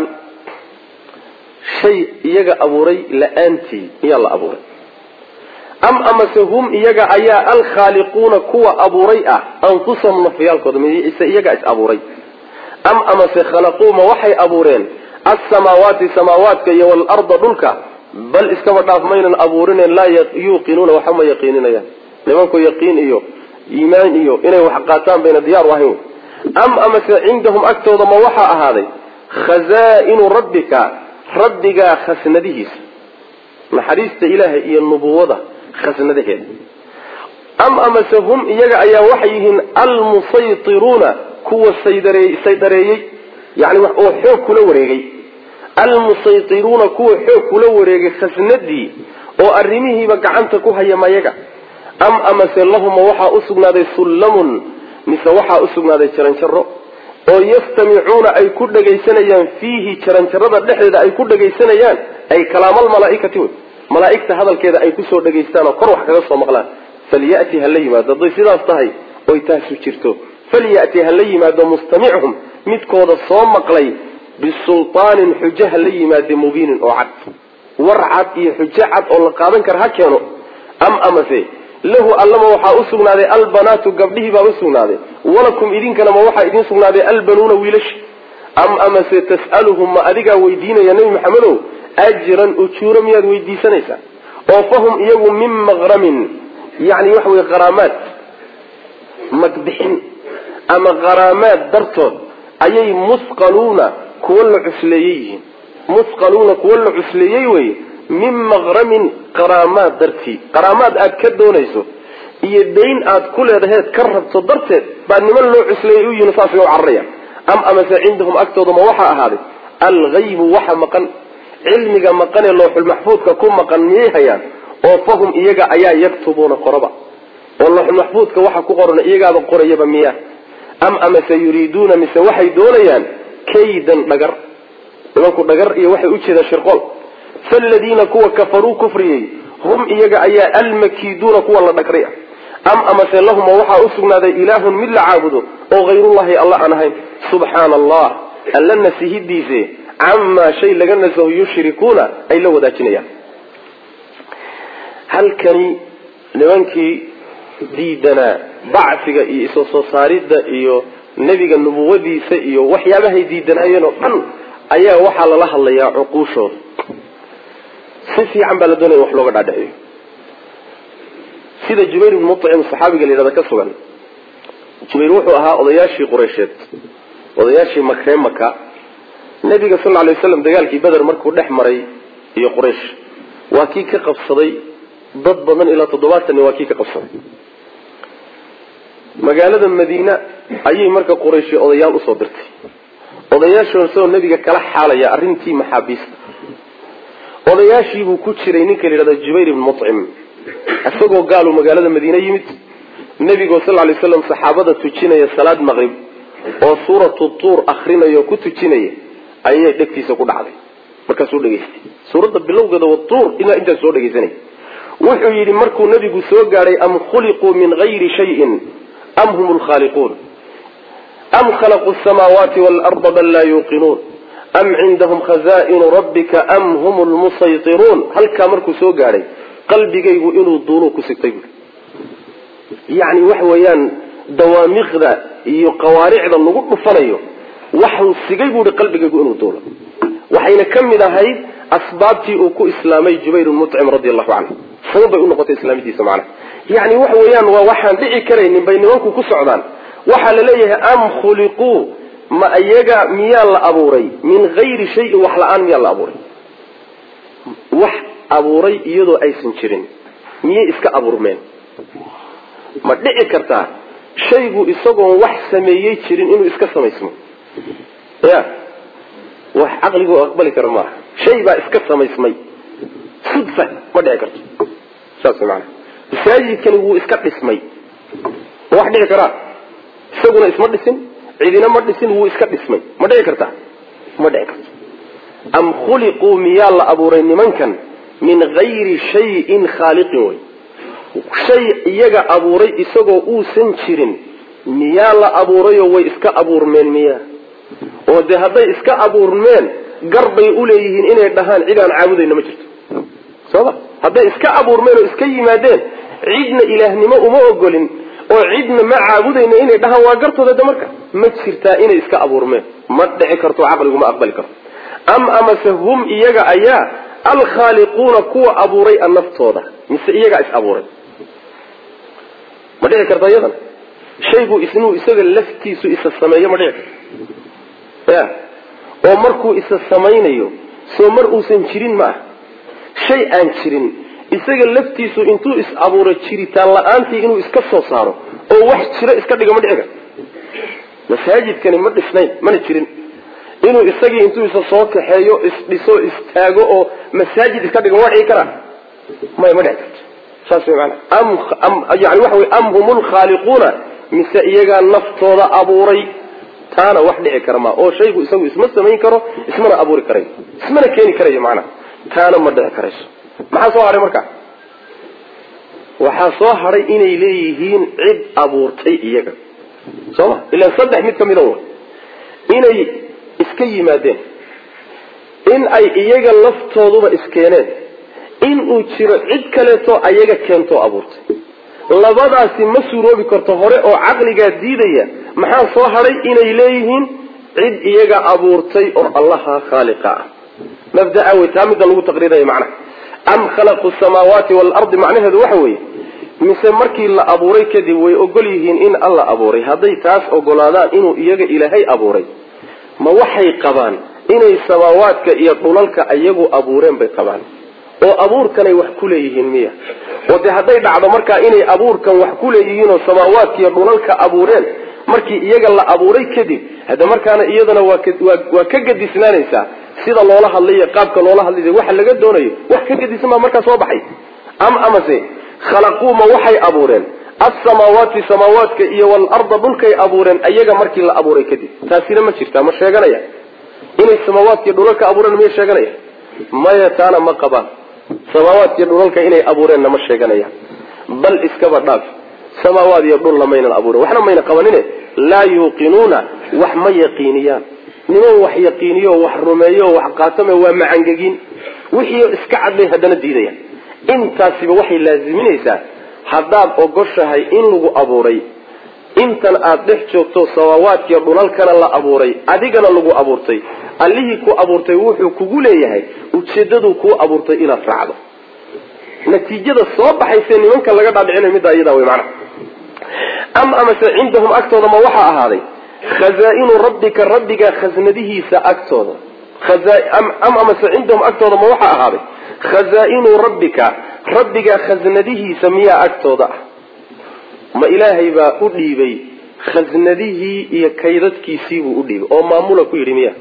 shay iyaga abuuray la-aantii miyaa la abuuray am amase hum iyaga ayaa alkhaaliquuna kuwa abuuray ah anfusahum nafyaalkooda mise iyaga is abuuray am amase khalaquuma waxay abuureen alsamaawaati samaawaadka iyo waalarda dhulka bal iskaba dhaaf maynan abuurineen laa yuuqinuuna waxa ma yaqiininayaan nimanku yaqiin iyo iimaan iyo inay wax qaataan bayna diyaar u ahayn am amase cindahum agtooda ma waxaa ahaaday khazaa-inu rabbika rabbigaa khasnadihiisa naxariista ilaahay iyo nubuwada khasnadaheeda am amase hum iyaga ayaa waxay yihiin almusaytiruuna kuwa saydareeyey yani oo xoog kula wareegay almusaytiruuna kuwa xoog kula wareegay khasnadii oo arrimihiiba gacanta ku haya mayaga am amase lahuma waxaa usugnaaday sullamun mise waxaa usugnaaday jaranjaro oo yastamicuuna ay ku dhagaysanayaan fiihi jaranjarada dhexdeeda ay ku dhagaysanayaan ay kalaamal malaaikati wey malaaigta hadalkeeda ay kusoo dhagaystaan oo kor wax kaga soo maqlaan falyati ha la yimaado hadday sidaas tahay oy taasu jirto falyati ha la yimaado mustamichum midkooda soo maqlay bisulaanin xujo ha la yimaade mubiinin oo cad war cad iyo xujo cad oo la qaadan kara ha keeno am amase lahu allama waxaa usugnaaday albanaatu gabdhihii baa usugnaaday walakum idinkana ma waxaa idin sugnaaday albanuuna wiilashi am amase tas'aluhum ma adigaa weydiinaya nebi maxamedow ajran ujuuro miyaad weydiisanaysaa oo fahum iyagu min maqramin yani waxa wey qaraamaad magbixin ama qaraamaad dartood ayay musqaluuna kuwa la cusleeyey yihiin musqaluuna kuwa la cusleeyey wey min maqramin qaraamaad dartii qaraamaad aad ka doonayso iyo dayn aad ku leedaheed ka rabto darteed baa niman loo cusleeyey u yihin saasay u cararaya am amase cindahum agtooda ma waxaa ahaaday algaybu waxa maqan cilmiga maqanee looxulmaxfuudka ku maqan miyay hayaan oo fahum iyaga ayaa yaktubuuna qoraba oo looxulmaxfuudka waxa ku qoran iyagaaba qorayaba miya am amase yuriiduuna mise waxay doonayaan kaydan dhagar nimanku dhagar iyo waxay ujeedaan shirqool faladiina kuwa kafaruu kufriyey hum iyaga ayaa almakiiduuna kuwa la dhagray ah am amase lahuma waxaa usugnaaday ilaahun mid la caabudo oo hayrullahi alla aan ahayn subxaana allah alla nasihidiise camaa shay laga nasaho yushrikuuna ay la wadaajinayaan halkani nimankii diidanaa bacsiga iyo isoo soo saaridda iyo nebiga nubuwadiisa iyo waxyaabahay diidanaayeen oo dhan ayaa waxaa lala hadlayaa cuquushooda si fiican baa la doonaya in wax looga dhaadhiciyo sida jubayr ibn mucim saxaabiga la yidhahda ka sugan jubayr wuxuu ahaa odayaashii qureysheed odayaashii makree maka nabiga sal lay waslam dagaalkii beder markuu dhex maray iyo quraysh waa kii ka qabsaday dad badan ilaa toddobaatan waa kii ka qabsaday magaalada madiine ayay marka qurayshi odayaal usoo dirtay odayaashoosoo nabiga kala xaalaya arrintii maxaabiista odayaashiibuu ku jiray ninka la yidhahda jubayr ibn mucim isagoo gaaluu magaalada madiine yimid nebigoo sal lay slam saxaabada tujinaya salaad maqrib oo suuratu tuur akrinayo ku tujinaya ayay dhegtiisa ku dhacday markaasuu dhegaystay suuradda bilowgeeda wa tuur ilaa intaas soo dhegaysanay wuxuu yidhi markuu nebigu soo gaadhay am khuliquu min gayri shayin am hum lkhaaliquun am khalaquu samaawaati waalarda bal laa yuuqinuun am cindahum khaza'inu rabbika am hum lmusaytiruun halkaa markuu soo gaadhay qalbigaygu inuu duuluu ku sigtay buui yacni waxa weeyaan dawaamiqda iyo qawaaricda lagu dhufanayo waxuu sigay buuhi qalbigaygu inuu duulo waxayna ka mid ahayd asbaabtii uu ku islaamay jubayr mucim radi allahu canhu sabab bay unoqotay islaamadiisa macnaha yani waxa weeyaan waa waxaan dhici karaynin bay nimanku ku socdaan waxaa la leeyahay am khuliquu ma iyaga miyaa la abuuray min gayri shayin wax la-aan miyaa la abuuray wax abuuray iyadoo aysan jirin miyay iska abuurmeen ma dhici kartaa shaygu isagoon wax sameeyey jirin inuu iska samaysmo ya wax caqligu aqbali kara maaha shay baa iska samaysmay sudfa ma dhici karto saas maana masaajidkani wuu iska dhismay ma wax dhici karaa isaguna isma dhisin cidina ma dhisin wuu iska dhismay ma dhici kartaa ma dhici karto am khuliquu miyaa la abuuray nimankan min gayri shayin khaaliqin wey shay iyaga abuuray isagoo uusan jirin miyaa la abuurayoo way iska abuurmeen miyaa oo dee hadday iska abuurmeen gar bay uleeyihiin inay dhahaan cid aan caabudayna ma jirto sooma hadday iska abuurmeen oo iska yimaadeen cidna ilaahnimo uma ogolin oo cidna ma caabudayna inay dhahaan waa gartooda de marka ma jirtaa inay iska abuurmeen ma dhici karto caqligu ma aqbali karto am amase hum iyaga ayaa alkhaaliquuna kuwa abuuray a naftooda mise iyagaa is abuuray ma dhici karta iyadana shaygu isnuu isaga laftiisu isa sameeyo ma dhici karto ya oo markuu isa samaynayo soo mar uusan jirin ma ah shay aan jirin isaga laftiisu intuu is abuuro jiritaan la-aantii inuu iska soo saaro oo wax jiro iska dhigo ma dhici karto masaajidkani ma dhisnayn mana jirin inuu isagii intuu isa soo kaxeeyo isdhiso istaago oo masaajid iska dhigo ma dhici karaa maya ma dhici karto saas way maanaa yani waxa wey am hum lkhaaliquuna mise iyagaa naftooda abuuray taana wax dhici kara ma oo shaygu isagu isma samayn karo ismana abuuri karayo ismana keeni karayo macnaha taana ma dhici karayso maxaa soo hadhay marka waxaa soo hadhay inay leeyihiin cid abuurtay iyaga soo ma ilaan saddex mid kamida wa inay iska yimaadeen in ay iyaga laftooduba iskeeneen in uu jiro cid kaleeto ayaga keentoo abuurtay labadaasi ma suuroobi karto hore oo caqligaa diidaya maxaa soo hadhay inay leeyihiin cid iyaga abuurtay oo allaha khaaliqa ah mabdaa wey taa midda lagu taqriiraya macnaha am khalaqu samaawaati waalardi macnaheedu waxa weeye mise markii la abuuray kadib way ogol yihiin in alla abuuray hadday taas ogolaadaan inuu iyaga ilaahay abuuray ma waxay qabaan inay samaawaadka iyo dhulalka iyagu abuureen bay qabaan oo abuurkanay wax ku leeyihiin miya oo dee hadday dhacdo markaa inay abuurkan wax ku leeyihiin oo samaawaadka iyo dhulalka abuureen markii iyaga la abuuray kadib hadda markaana iyadana waa ka gadisnaanaysaa sida loola hadlayo qaabka loola hadlay waxa laga doonayo wax ka gadisan baa markaa soo baxay am amase khalaquuma waxay abuureen alsamaawaati samaawaadka iyo waalarda dhulkay abuureen iyaga markii la abuuray kadib taasina ma jirtaa ma sheeganaya inay samaawaadkiiyo dhulalka abuureen miya sheeganaya maya taana ma qabaan samaawaadkiiyo dhulalka inay abuureenna ma sheeganayaan bal iskaba dhaaf samaawaad iyo dhulna maynan abuuren waxna mayna qabanine laa yuuqinuuna wax ma yaqiiniyaan niman wax yaqiiniyo wax rumeeyo wax qaatame waa macangegin wixii iska cadbay haddana diidayaan intaasiba waxay laaziminaysaa haddaad ogoshahay in lagu abuuray intan aada dhex joogto samaawaadkiiyo dhulalkana la abuuray adigana lagu abuurtay allihii ku abuurtay wuxuu kugu leeyahay ujeedaduu kuu abuurtay inaad raacdo natiijada soo baxayse nimanka laga dhaadhicinayo middaa iyadaa wey macnaha am amase cindahum agtooda ma waxaa ahaaday khazaa-inu rabbika rabbiga khasnadihiisa agtooda am amase cindahum agtooda ma waxaa ahaaday khazaa-inu rabbika rabbiga khasnadihiisa miyaa agtooda ah ma ilaahay baa u dhiibay khasnadihii iyo kaydadkiisiibuu u dhiibay oo maamula ku yidhi miya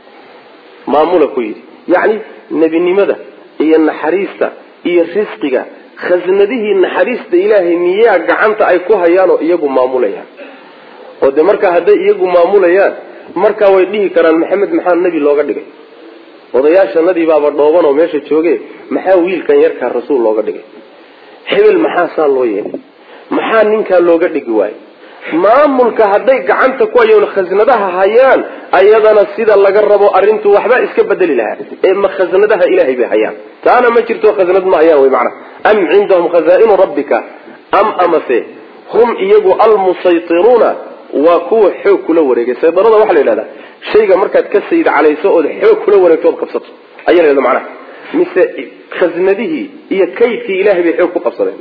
maamula ku yidhi yacni nebinimada iyo naxariista iyo risqiga khasnadihii naxariista ilaahay miyaa gacanta ay ku hayaan oo iyagu maamulayaan oo de markaa hadday iyagu maamulayaan markaa way dhihi karaan maxamed maxaa nebi looga dhigay odayaashanadii baaba dhooban oo meesha jooge maxaa wiilkan yarkaa rasuul looga dhigay hebel maxaa saa loo yeelay maxaa ninkaa looga dhigi waayo maamulka hadday gacanta ku hayoon khasnadaha hayaan ayadana sida laga rabo arrintu waxba iska bedeli lahaa ee ma khasnadaha ilaahay bay hayaan taana ma jirto khasnad ma hayaan wy macana am cindahum khazaa-inu rabbika am amase hum iyagu almusaytiruuna waa kuwa xoog kula wareegay saydarada waxaa la yidhahdaa shayga markaad ka sayid calayso ood xoog kula wareegto ood qabsato ayaa la yhahda macnaha mise khasnadihii iyo kaydkii ilahay bay xoog ku qabsadeen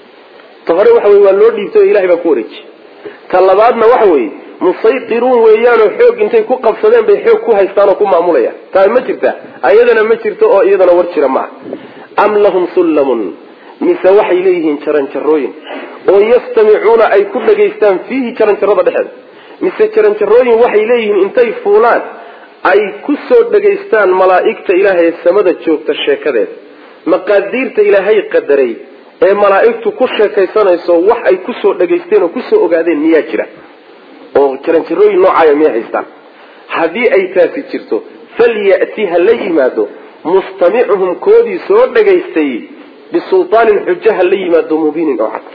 ta hore waxa wey waa loo dhiibtay oo ilahay baa ku wareejiyey ta labaadna waxa weeye musaytiruun weeyaanoo xoog intay ku qabsadeen bay xoog ku haystaan oo ku maamulayaan taa ma jirta ayadana ma jirto oo iyadana war jira maaha am lahum sullamun mise waxay leeyihiin jaranjarooyin oo yastamicuuna ay ku dhagaystaan fiihi jaranjarada dhexeeda mise jaranjarooyin waxay leeyihiin intay fuulaan ay ku soo dhagaystaan malaa'igta ilaahay ee samada joogta sheekadeeda maqaadiirta ilaahay qadaray ee malaa'igtu ku sheekaysanayso wax ay kusoo dhagaysteen oo kusoo ogaadeen miyaa jira oo jaranjarooyin noocaaya miyay haystaan haddii ay taasi jirto falyati ha la yimaado mustamicuhum koodii soo dhagaystay bisulaanin xujo ha la yimaado mubiinin oo cad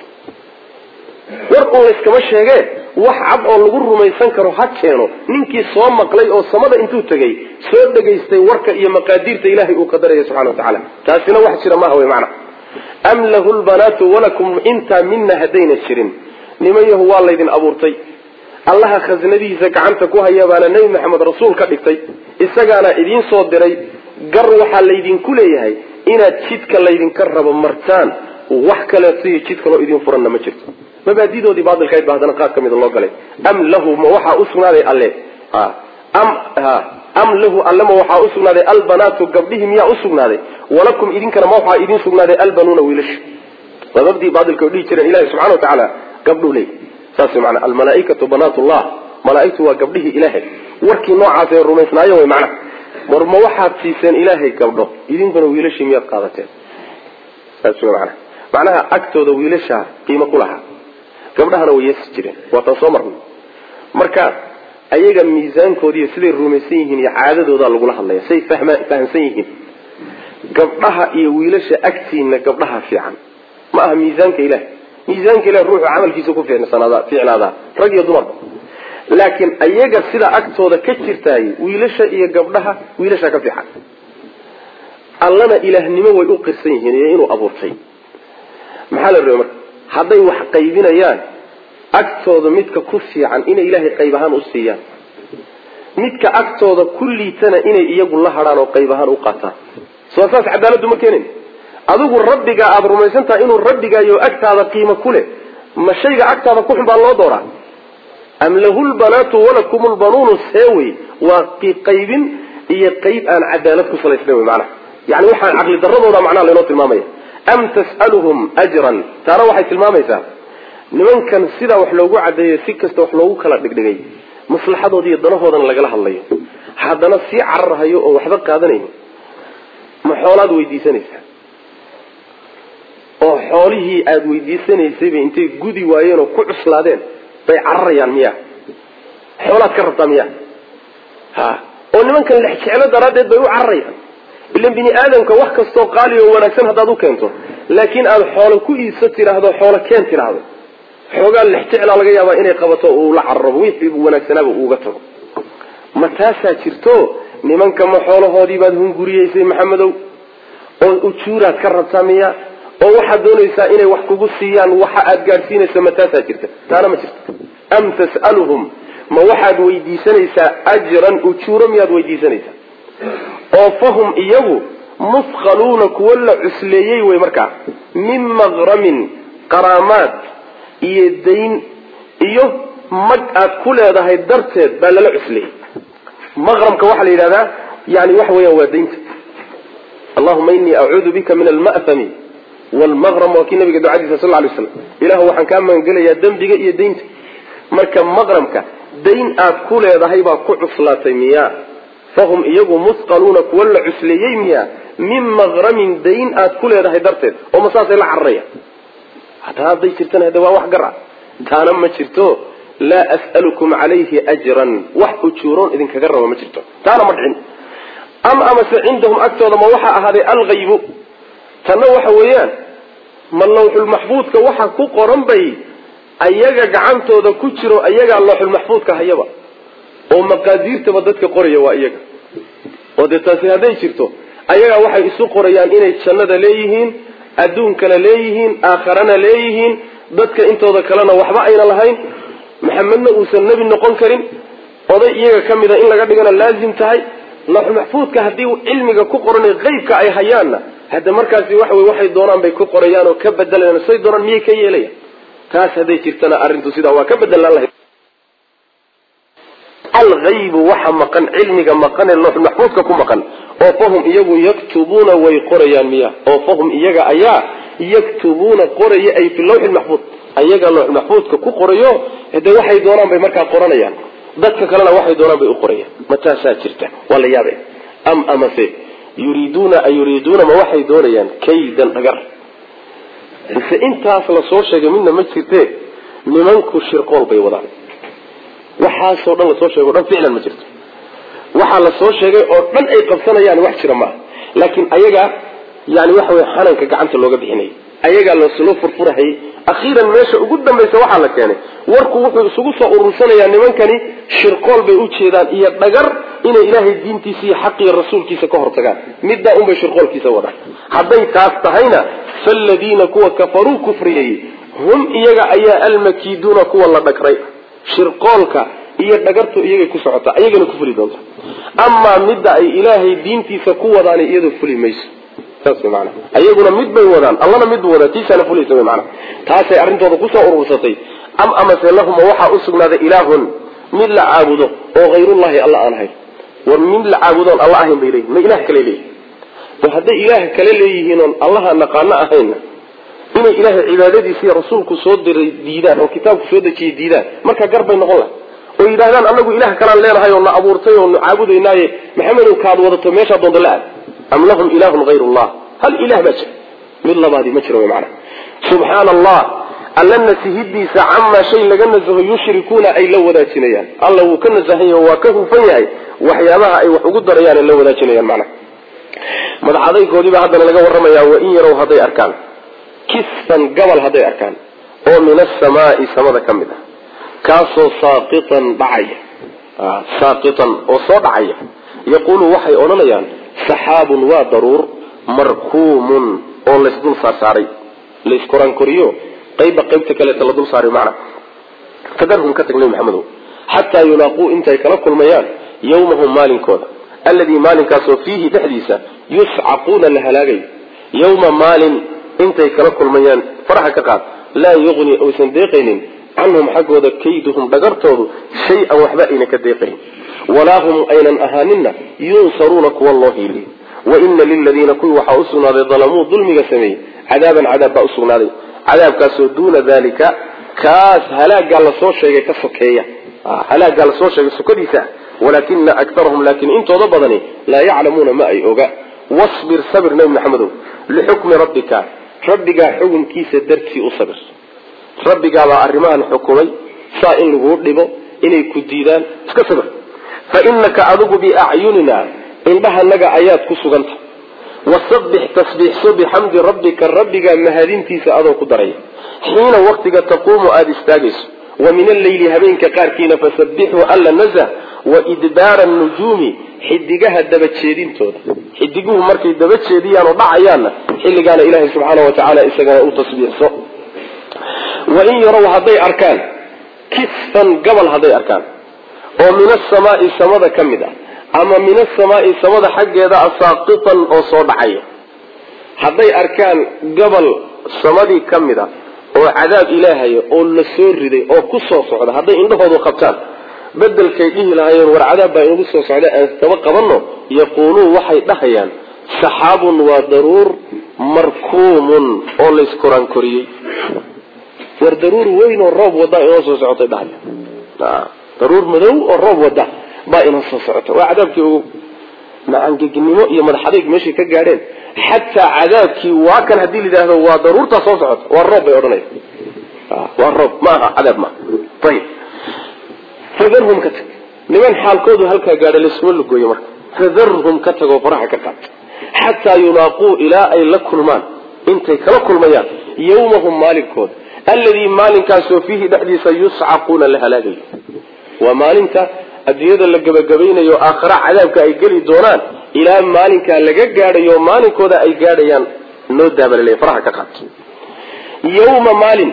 war un layskama sheegee wax cad oo lagu rumaysan karo ha keeno ninkii soo maqlay oo samada intuu tegay soo dhagaystay warka iyo maqaadiirta ilaahay uu qadaraya subxana wa tacaala taasina wax jira maaha wey macana am lahu lbanaatu walakum intaa mina haddayna jirin nimanyahu waa laydin abuurtay allaha khasnadihiisa gacanta ku haya baana nebi maxamed rasuul ka dhigtay isagaana idiin soo diray gar waxaa laydinku leeyahay inaad jidka laydinka rabo martaan wax kaleeto iyo jid kaloo idin furanna ma jirto mabaadidoodii baailkayd ba haddana qaar ka mida loo galay am lahu ma waxaa usugnaaday alle am am lahu alle ma waxaa usugnaaday albanaatu gabdhihii miyaa usugnaaday walakum idinkana ma waxaa idin sugnaaday albanuuna wiilasha waa mabdii baailka o dhihi jireen ilahi subxana wa tacaala gabdhuu leey saas maana almalaaikatu banaat llah malaaigtu waa gabdhihii ilaahay warkii noocaas ee rumaysnaayo way macnaha mar ma waxaad siiseen ilaahay gabdho idinkuna wiilashii miyaad qaadateen saas w mana macnaha agtooda wiilashaa qiimo ku lahaa gabdhahana way yeesi jireen waataan soo marnay marka ayaga miisaankoodiiyo siday rumaysan yihiin iyo caadadoodaa lagula hadlaya say fahma fahamsan yihiin gabdhaha iyo wiilasha agtiina gabdhaha fiican ma aha miisaanka ilahi miisaanka ilahi ruuxu camalkiisa ku fiicnaadaa fiicnaadaa rag iyo dumarba laakiin ayaga sidaa agtooda ka jirtaay wiilasha iyo gabdhaha wiilasha ka fiican allana ilaahnimo way u qirsan yihiin iyo inuu abuurtay maxaa la rabay marka hadday wax qaybinayaan agtooda midka ku fiican inay ilaahay qayb ahaan u siiyaan midka agtooda ku liitana inay iyagu la hadhaan oo qayb ahaan u qaataan soo saas cadaaladdu ma keenin adigu rabbigaa aada rumaysan tahay inuu rabbigaayo agtaada qiimo ku leh ma shayga agtaada ku xun baa loo dooraa am lahu lbanaatu walakum lbanuunu seewey waa qaybin iyo qayb aan cadaalad ku salaysnayn wy macnaha yani waxaan caqli daradooda macnaha laynoo tilmaamaya am tas'aluhum ajran taana waxay tilmaamaysaa nimankan sidaa wax loogu cadeeyo si kasta wax loogu kala dhigdhigay maslaxadooda iyo danahoodana lagala hadlayo haddana sii cararhayo oo waxba qaadanayn ma xoolaad weydiisanaysaa oo xoolihii aada weydiisanaysayba intay gudi waayeen oo ku cuslaadeen bay cararayaan miya xoolaad ka rabtaa miya ha oo nimankan lex jeclo daraaddeed bay u cararayaan ilan bini aadamka wax kastoo qaali oo wanaagsan haddaad u keento laakiin aada xoolo ku iibso tidhaahdo xoolo keen tidhaahdo xoogaa lex jeclaa laga yaabaa inay qabato uu la cararabo wixii wanaagsanaaba uuga tago ma taasaa jirto nimanka ma xoolahoodii baad hunguriyeysay maxamedow oo ujuuraad ka rabtaa miya oo waxaad doonaysaa inay wax kugu siiyaan waxa aad gaadhsiinaysa ma taasaa jirta taana ma jirto am tas'aluhum ma waxaad weydiisanaysaa ajran ujuuro miyaad weydiisanaysaa oo fahum iyagu musqaluuna kuwo la cusleeyey wey markaa min maqramin qaraamaad iyo dayn iyo mag aad ku leedahay darteed baa lala cusleeyey maqramka waxaa la yidhahdaa yani waxa weeyaan waa daynta allahuma inii acuudu bika min alma'thami wlmaqram waa kii nabiga ducadiisa sal lay slam ilahu waxaan kaa magangelayaa dembiga iyo daynta marka maqramka dayn aad ku leedahay baa ku cuslaatay miya fahum iyagu musqaluuna kuwa la cusleeyey miya min maqramin dayn aad ku leedahay darteed oo ma saasay la cararaya hataa hadday jirtana hade waa wax gar a taana ma jirto laa as'alukum calayhi ajran wax ujuuroon idinkaga raba ma jirto taana ma dhicin am amase cindahum agtooda ma waxaa ahaaday alghaybu tanna waxa weeyaan ma lawxulmaxfuudka waxa ku qoran bay ayaga gacantooda ku jiro ayagaa lawxulmaxfuudka hayaba oo maqaadiirtaba dadka qoraya waa iyaga oo dee taasi hadday jirto ayagaa waxay isu qorayaan inay jannada leeyihiin adduunkana leeyihiin aakharana leeyihiin dadka intooda kalena waxba ayna lahayn maxamedna uusan nebi noqon karin oday iyaga ka mida in laga dhigana laazim tahay lawxulmaxfuudka haddii cilmiga ku qoran qeybka ay hayaanna hadda markaasi waxa wey waxay doonaan bay ku qorayaan oo ka bedelayaan say doonaan miyay ka yeelayan taas hadday jirtana arrintu sidaa waa ka bedelaan lahayd alghaybu waxa maqan cilmiga maqan ee lawxul maxfuudka ku maqan oo fahum iyagu yaktubuuna way qorayaan miya oo fahum iyaga ayaa yaktubuuna qoraya ay fi lawxi maxfuud ayaga lawxul maxfuudka ku qorayo hade waxay doonaan bay markaa qoranayaan dadka kalena waxay doonaan bay u qorayaan ma taasaa jirta waa la yaabe am amase yuriiduuna a yuriiduuna ma waxay doonayaan kaydan dhagar mise intaas lasoo sheegay midna ma jirte nimanku shirqool bay wadaan waxaasoo dhan lasoo sheegay o dhan ficlan ma jirto waxaa lasoo sheegay oo dhan ay qabsanayaan wax jira maaha laakiin ayaga yani waxa wey xananka gacanta looga bixinayay ayagaa loo furfurahayay akhiiran meesha ugu dambaysa waxaa la keenay warku wuxuu isugu soo urursanayaa nimankani shirqool bay u jeedaan iyo dhagar inay ilaahay diintiisa iyo xaqiyo rasuulkiisa ka hortagaan middaa unbay shirqoolkiisa wadaan hadday taas tahayna faaladiina kuwa kafaruu kufriyey hum iyaga ayaa almakiiduuna kuwa la dhagray shirqoolka iyo dhagartu iyagay ku socotaa iyagana ku fuli doonta amaa midda ay ilaahay diintiisa ku wadaani iyadoo fuli mayso saas way maanaa ayaguna mid bay wadaan allana mid buu wadaa tiisaana fulaysa way maanaa taasay arrintooda kusoo urursatay am amase lahuma waxaa u sugnaaday ilaahun mid la caabudo oo hayrullahi alla aan ahayn war mid la caabudoon alla ahayn bay leeyihin ma ilaah kale leeyihin war hadday ilaah kale leeyihiin oon allaha naqaano ahayna inay ilaahay cibaadadiisa iyo rasuulku soo diray diidaan oo kitaabku soo dejiyay diidaan markaa gar bay noqon lahay oo yidhahdaan anagu ilaah kalaan leenahay oo na abuurtay oo na caabudaynaaye maxamedow kaad wadato meeshaa doonta la aad am lahum ilahun hayru llah hal ilah baa jira mid labaadii ma jiro wy maanaa subxaana allah alla nasihidiisa camaa shay laga nasaho yushrikuuna ay la wadaajinayaan alla wuu ka nasahan yahay waa ka hufan yahay waxyaabaha ay wax ugu darayaan ay la wadaajinayaan macnaha madaxadaygoodiibaa haddana laga warramayaa wain yarow hadday arkaan kisfan gabal hadday arkaan oo min asamaai samada ka mid ah kaasoo saaqitan dhacaya saaqitan oo soo dhacaya yaquulu waxay odhanayaan saxaabun waa daruur markuumun oo laysdul saarsaaray layskoraankoriyo qayba qaybta kaleeta la dul saaray macna fadarhum ka tag nebi maxamedow xataa yulaaquu intay kala kulmayaan yawmahum maalinkooda alladii maalinkaasoo fiihi dhexdiisa yuscaquuna la halaagayo yawma maalin intay kala kulmayaan faraxa ka qaad laa yuqni aysan deeqaynin canhum xaggooda kayduhum dhagartoodu shay-an waxba ayna ka deeqayn walaa hum aynan ahaaninna yunsaruuna kuwa loo hiiliy wa ina liladiina kuwii waxaa usugnaaday dalamuu dulmiga sameeyey cadaaban cadaab baa usugnaaday cadaabkaasoo duuna dalika kaas halaagaa lasoo sheegay ka sokeeya halaagaa lasoo sheegay sokadiisa walaakina akarahum laakiin intooda badani laa yaclamuuna ma ay oga wasbir sabir nebi maxamedow lixukmi rabbika rabbigaa xukunkiisa dartii u sabir rabbigaabaa arrimahan xukumay saa in laguu dhibo inay ku diidaan iska sabir fa inaka adigu biacyunina indhahanaga ayaad ku suganta wasabix tasbiixso bixamdi rabbika rabbigaa mahadintiisa adoo ku daraya xiina waktiga taquumu aada istaagayso wa min alleyli habeenka qaarkiina fasabixuu alla nazah wa idbaara nujuumi xidigaha dabajeedintooda xidiguhu markay daba jeediyaan oo dhacayaanna xilligaana ilaahay subxaana wa tacaala isagana u tasbiixso wain yarow hadday arkaan kisfan gabal hadday arkaan oo min asamaai samada ka mid ah ama min asamaai samada xaggeeda asaaqitan oo soo dhacaya hadday arkaan gobol samadii ka mid a oo cadaab ilaahaya oo la soo riday oo ku soo socda hadday indhahoodu qabtaan bedelkay dhihi lahaayeen war cadaab baa inagu soo socda aan taba qabanno yaquuluun waxay dhahayaan saxaabun waa daruur markuumun oo layskoraan-koriyey war daruur weyn oo roob wada inoo soo socotay dhahaya daruur madow oo roob wada baa inoo soo socota waa cadaabkii ogow macangegnimo iyo madaxadayg meeshay ka gaadheen xataa cadaabkii waa kan haddii la yidhaahdo waa daruurtaa soo socota waa roob bay odhanaya waa roob ma aha cadaab maaha ayib fadarhum ka tag niman xaalkoodu halkaa gaadha laysuma lugooyo marka fadarhum ka tagoo faraha ka qaad xataa yulaaquu ilaa ay la kulmaan intay kala kulmayaan yawmahum maalinkooda alladii maalinkaasoo fiihi dhexdiisa yuscaquuna la halaagayo waa maalinta adduunyada la gebagabaynayo aakhara cadaabka ay geli doonaan ilaa maalinkaa laga gaadhayo maalinkooda ay gaadhayaan noo daabalale faraha ka qaad yawma maalin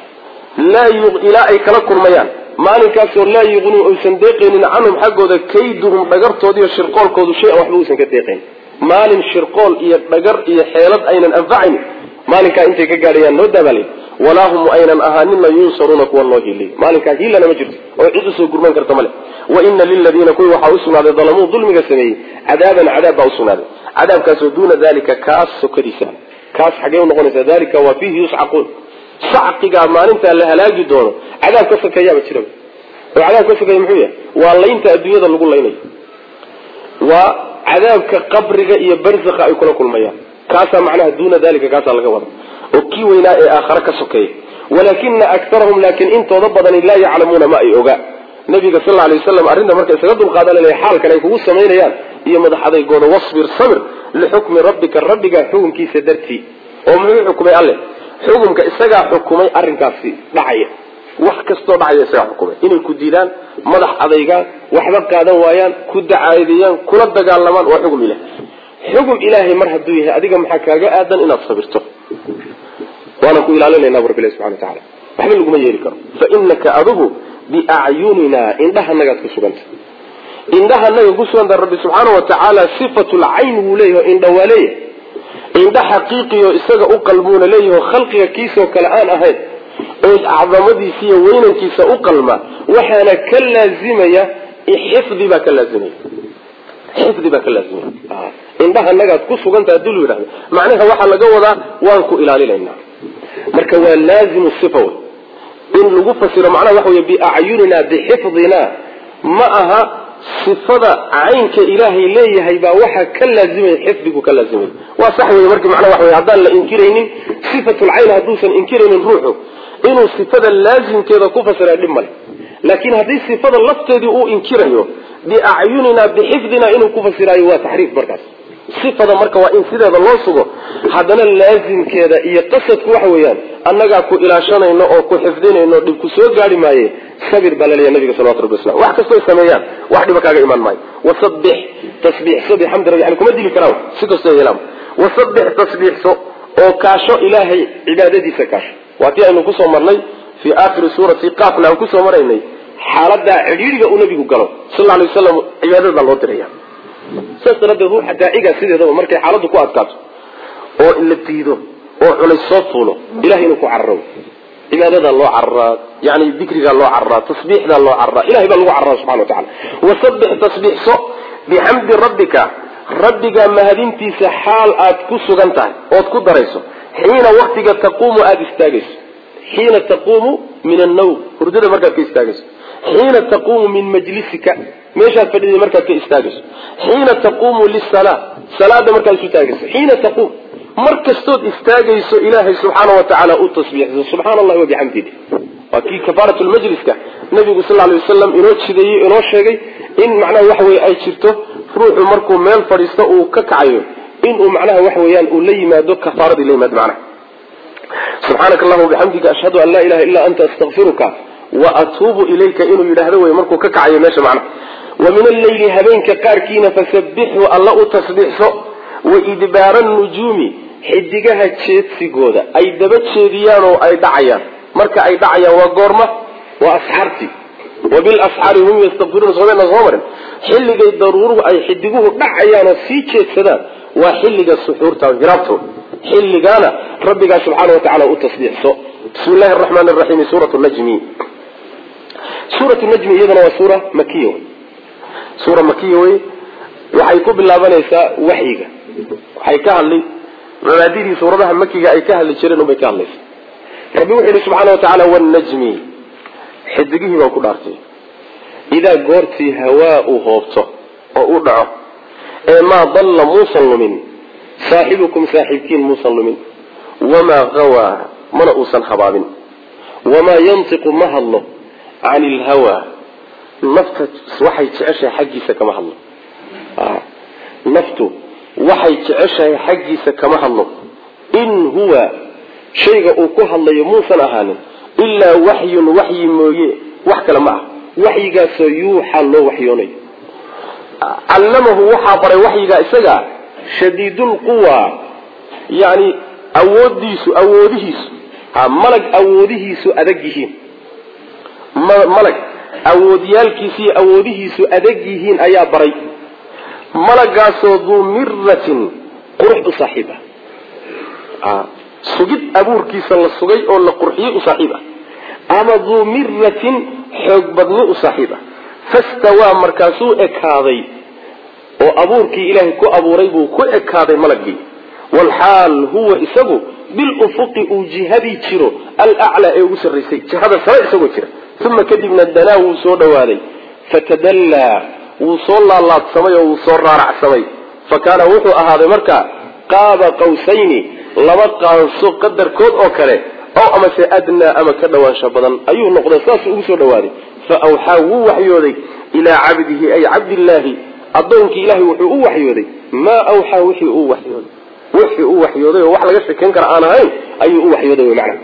laa ilaa ay kala kulmayaan maalinkaasoo laa yuqnii uysan deeqaynin canhum xaggooda kayduhum dhagartoodiiyo shirqoolkoodu shay-an waxba uusan ka deeqayn maalin shirqool iyo dhagar iyo xeelad aynan anfacaynin maalinkaa intay ka gaadhayaan noo daabalay walaa hum aynan ahaanina yunsaruuna kuwa loo hiiliy maalinkaa hiilana ma jirto oo cid usoo gurman karta male wa ina liladiina kuwii waxaa usugnaaday dalamuu dulmiga sameeyey cadaaban cadaab baa usugnaaday cadaabkaasoo duuna dalika kaas sokadiisa kaas xagee unoqonaysa dalika waa fiihi yuscaquun sacqigaa maalintaa la halaagi doono cadaab ka sokeeyaaba jira oo cadaab ka sokeeya muxuu yahay waa laynta adduunyada lagu laynayo waa cadaabka qabriga iyo barzakha ay kula kulmayaan kaasaa macnaha duuna dalika kaasaa laga wada oo kii weynaa ee aakhare ka sokeeya walaakina aktarahum laakiin intooda badani laa yaclamuuna ma ay ogaa nabiga sal alay waslam arrinta marka isaga dulqaadanaya xaalkan ay kugu samaynayaan iyo madax adaygooda wasbir sabir lixukmi rabbika rabbiga xukunkiisa dartii oo muxuu xukumay alle xukumka isagaa xukumay arrinkaasi dhacaya wax kastoo dhacaya isagaa xukumay inay ku diidaan madax adaygaan waxba qaadan waayaan ku dacaadeeyaan kula dagaalamaan waa xukum ilahi xukum ilaahay mar hadduu yahay adiga maxaa kaaga aadan inaad sabirto waana ku ilaalinayna bu rabbilahi subxana watacaala waxba laguma yeeli karo fa inaka adigu biacyunina indhahanagaad ku suganta indhahanaga ku suganta rabbi subxaana wa tacaala sifatulcayn wuu leeyahy indha waa leeyahay indha xaqiiqiyo isaga u qalmuuna leeyaho khalqiga kiisoo kale aan ahayn oo acdamadiisa iyo weynankiisa u qalma waxaana ka laazimaya xifdi baa ka laazimaya xifdi baa ka laazimaya indhahanagaad ku suganta hadii lu yidhahdo macnaha waxaa laga wadaa waan ku ilaalinaynaa marka waa laazimu sifa wey in lagu fasiro macnaha waxa wey biacyunina bixifdina ma aha sifada caynka ilaahay leeyahay baa waxaa ka laazimaya xifdigu ka laazimaya waa sax wey marka macnaha waxa wey haddaan la inkiraynin sifatulcayn hadduusan inkiraynin ruuxu inuu sifada laazimkeeda ku fasira dhib male laakiin haddii sifada lafteedii uu inkirayo biacyunina bixifdina inuu ku fasiraayo waa taxriif markaas sifada marka waa in sideeda loo sugo haddana laazimkeeda iyo qasadku waxa weeyaan annagaa ku ilaashanayno oo ku xifdinayno dhib ku soo gaari maaye sabir baa laleeyahy nabiga salawatu rabbi waslam wax kastoo sameeyaan wax dhiba kaaga imaan maayo wasabbix tasbiixso bixamdi rabbi yani kuma dili karaan si kastoo yeelaan wasabbix tasbiixso oo kaasho ilaahay cibaadadiisa kaasho waa tii aynu kusoo marnay fii aakhiri suurati qaafna aan kusoo maraynay xaaladaa cidhiiriga uu nabigu galo sal alay waslam cibaadada baa loo diraya saas daraaddeed ruuxa daaciga sideedaba markay xaaladdu ku adkaato oo la diido oo culays soo fuulo ilahay inuu ku cararo cibaadadaa loo cararaa yani dikrigaa loo cararaa tasbiixdaa loo cararaa ilahay baa lagu cararaa subxana wa tacala wasabbix tasbiixso bixamdi rabbika rabbigaa mahadintiisa xaal aad ku sugan tahay ood ku darayso xiina waktiga taquumu aada istaagayso xiina taquumu min annawm hurdada markaad ka istaagayso xiina taquumu min majlisika meeshaad fadhiday markaad ka istaagayso xiina taquumu lisala salaada markaad isu taagayso xiina taquum mar kastood istaagayso ilaahay subxaana wa tacaala u tasbiixso subxaana allahi wabixamdih waa kii kafaarat lmajliska nabigu sal lay wasalam inoo jideeyey inoo sheegay in macnaha waxa weye ay jirto ruuxu markuu meel fadhiisto uu ka kacayo inuu macnaha waxa weeyaan uu la yimaado kafaaradii la yimaado macnaha subxaanaka allahuma bixamdika ashhadu an laa ilaha illa anta astakfiruka wa atuubu ilayka inuu yidhaahdo wey markuu ka kacayo meesha macnaha wa min alleyli habeenka qaarkiina fasabbixuu alla u tasbiixso wa idbaara nujuumi xidigaha jeedsigooda ay daba jeediyaan oo ay dhacayaan marka ay dhacayaan waa goorma waa asxaartii wa bilasxaari hum yastakfiruuna soomena soo marin xilligay daruuruhu ay xidiguhu dhacayaan oo sii jeedsadaan waa xilliga suxuurta hiraabto xilligaana rabbigaa subxaana wa tacala u tasbiixso bismi llahi araxmaan raxiim suurat najmi suurat najmi iyadana waa suura makiya suura makiya wey waxay ku bilaabanaysaa waxyiga waxay ka hadli mabaadidii suuradaha makiga ay ka hadli jireen unbay ka hadlaysa rabbi wuxuu yihi subxaana wa tacaala wanajmi xidigihii baan ku dhaartay idaa goortii hawaa uu hoobto oo u dhaco ee maa dalla muusan lumin saaxibukum saaxiibkiin muusan lumin wamaa hawaa mana uusan habaabin wamaa yantiqu ma hadlo can ilhawaa nafta waxay jeceshahay xaggiisa kama hadlo naftu waxay jeceshahay xaggiisa kama hadlo in huwa shayga uu ku hadlayo muusan ahaanin ilaa waxyun waxyi mooye wax kale ma ah waxyigaasoo yuuxa loo waxyoonayo callamahu waxaa baray waxyigaa isaga shadiidulquwa yani awoodiisu awoodihiisu malag awoodihiisu adag yihiin malag awoodyaalkiisa iyo awoodihiisu adag yihiin ayaa baray malagaasoo duu miratin qurux u saaxiib ah sugid abuurkiisa la sugay oo la qurxiyey u saaxiib ah ama duu miratin xoog badni u saaxiib ah fastawaa markaasuu ekaaday oo abuurkii ilaahay ku abuuray buu ku ekaaday malagii walxaal huwa isagu bilufuqi uu jihadii jiro alaclaa ee ugu sarraysay jihada sare isagoo jira uma kadibna danaa wuu soo dhawaaday fatadallaa wuu soo laalaadsamay oo wuu soo raaracsamay fa kaana wuxuu ahaaday markaa qaaba qawsayni laba qaanso qadarkood oo kale ow amase adnaa ama ka dhawaansho badan ayuu noqday saasuu ugu soo dhawaaday fa awxaa wuu waxyooday ilaa cabdihi ay cabdillaahi addoonkii ilahay wuxuu u waxyooday maa awxaa wixii uu waxyooday wixii uu waxyooday oo wax laga shekeyn kara aan ahayn ayuu u waxyooday wy macana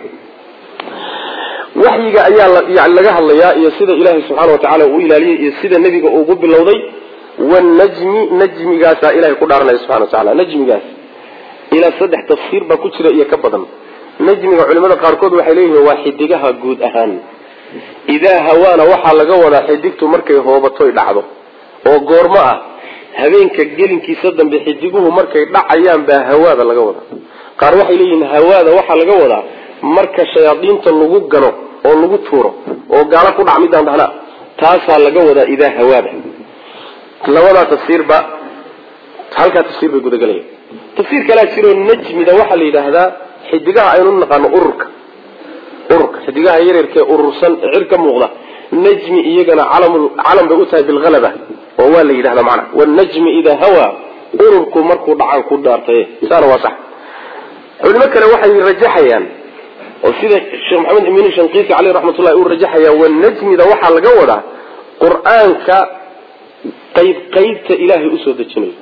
waxyiga ayaa yani laga hadlayaa iyo sida ilaahay subxaana wa tacala uu ilaaliyey iyo sida nebiga ugu bilowday wanajmi najmigaasaa ilahay ku dhaaranaya subxana wa tacala najmigaas ilaa saddex tafsiir baa ku jira iyo ka badan najmiga culimada qaarkood waxay leeyihiin waa xidigaha guud ahaan idaa hawaana waxaa laga wadaa xidigtu markay hoobatoy dhacdo oo goormo ah habeenka gelinkiisa dambe xidiguhu markay dhacayaan baa hawaada laga wadaa qaar waxay leeyihiin hawaada waxaa laga wadaa marka shayaadiinta lagu gano oo lagu tuuro oo gaalo ku dhac midaan dhahnaa taasaa laga wadaa idaa hawaada labadaa tafsiirba halkaa tafsiir bay gudagelayaan tafsiir kalaa jiroo najmida waxaa la yidhaahdaa xidigaha aynu naqaano ururka ururka xidigaha yaryarkee urursan ee cir ka muuqda najmi iyagana calam calam bay u tahay bilhalaba oo waa la yidhahdaa macana wanajmi idaa hawaa ururku markuu dhacaan ku dhaartay saana waa sax culimo kale waxay rajaxayaan oo sida sheekh maxamed imin shankiisi caleyh raxmatullahi uu rajaxayaa wanajmida waxaa laga wadaa qur-aanka qayb qaybta ilaahay usoo dejinayo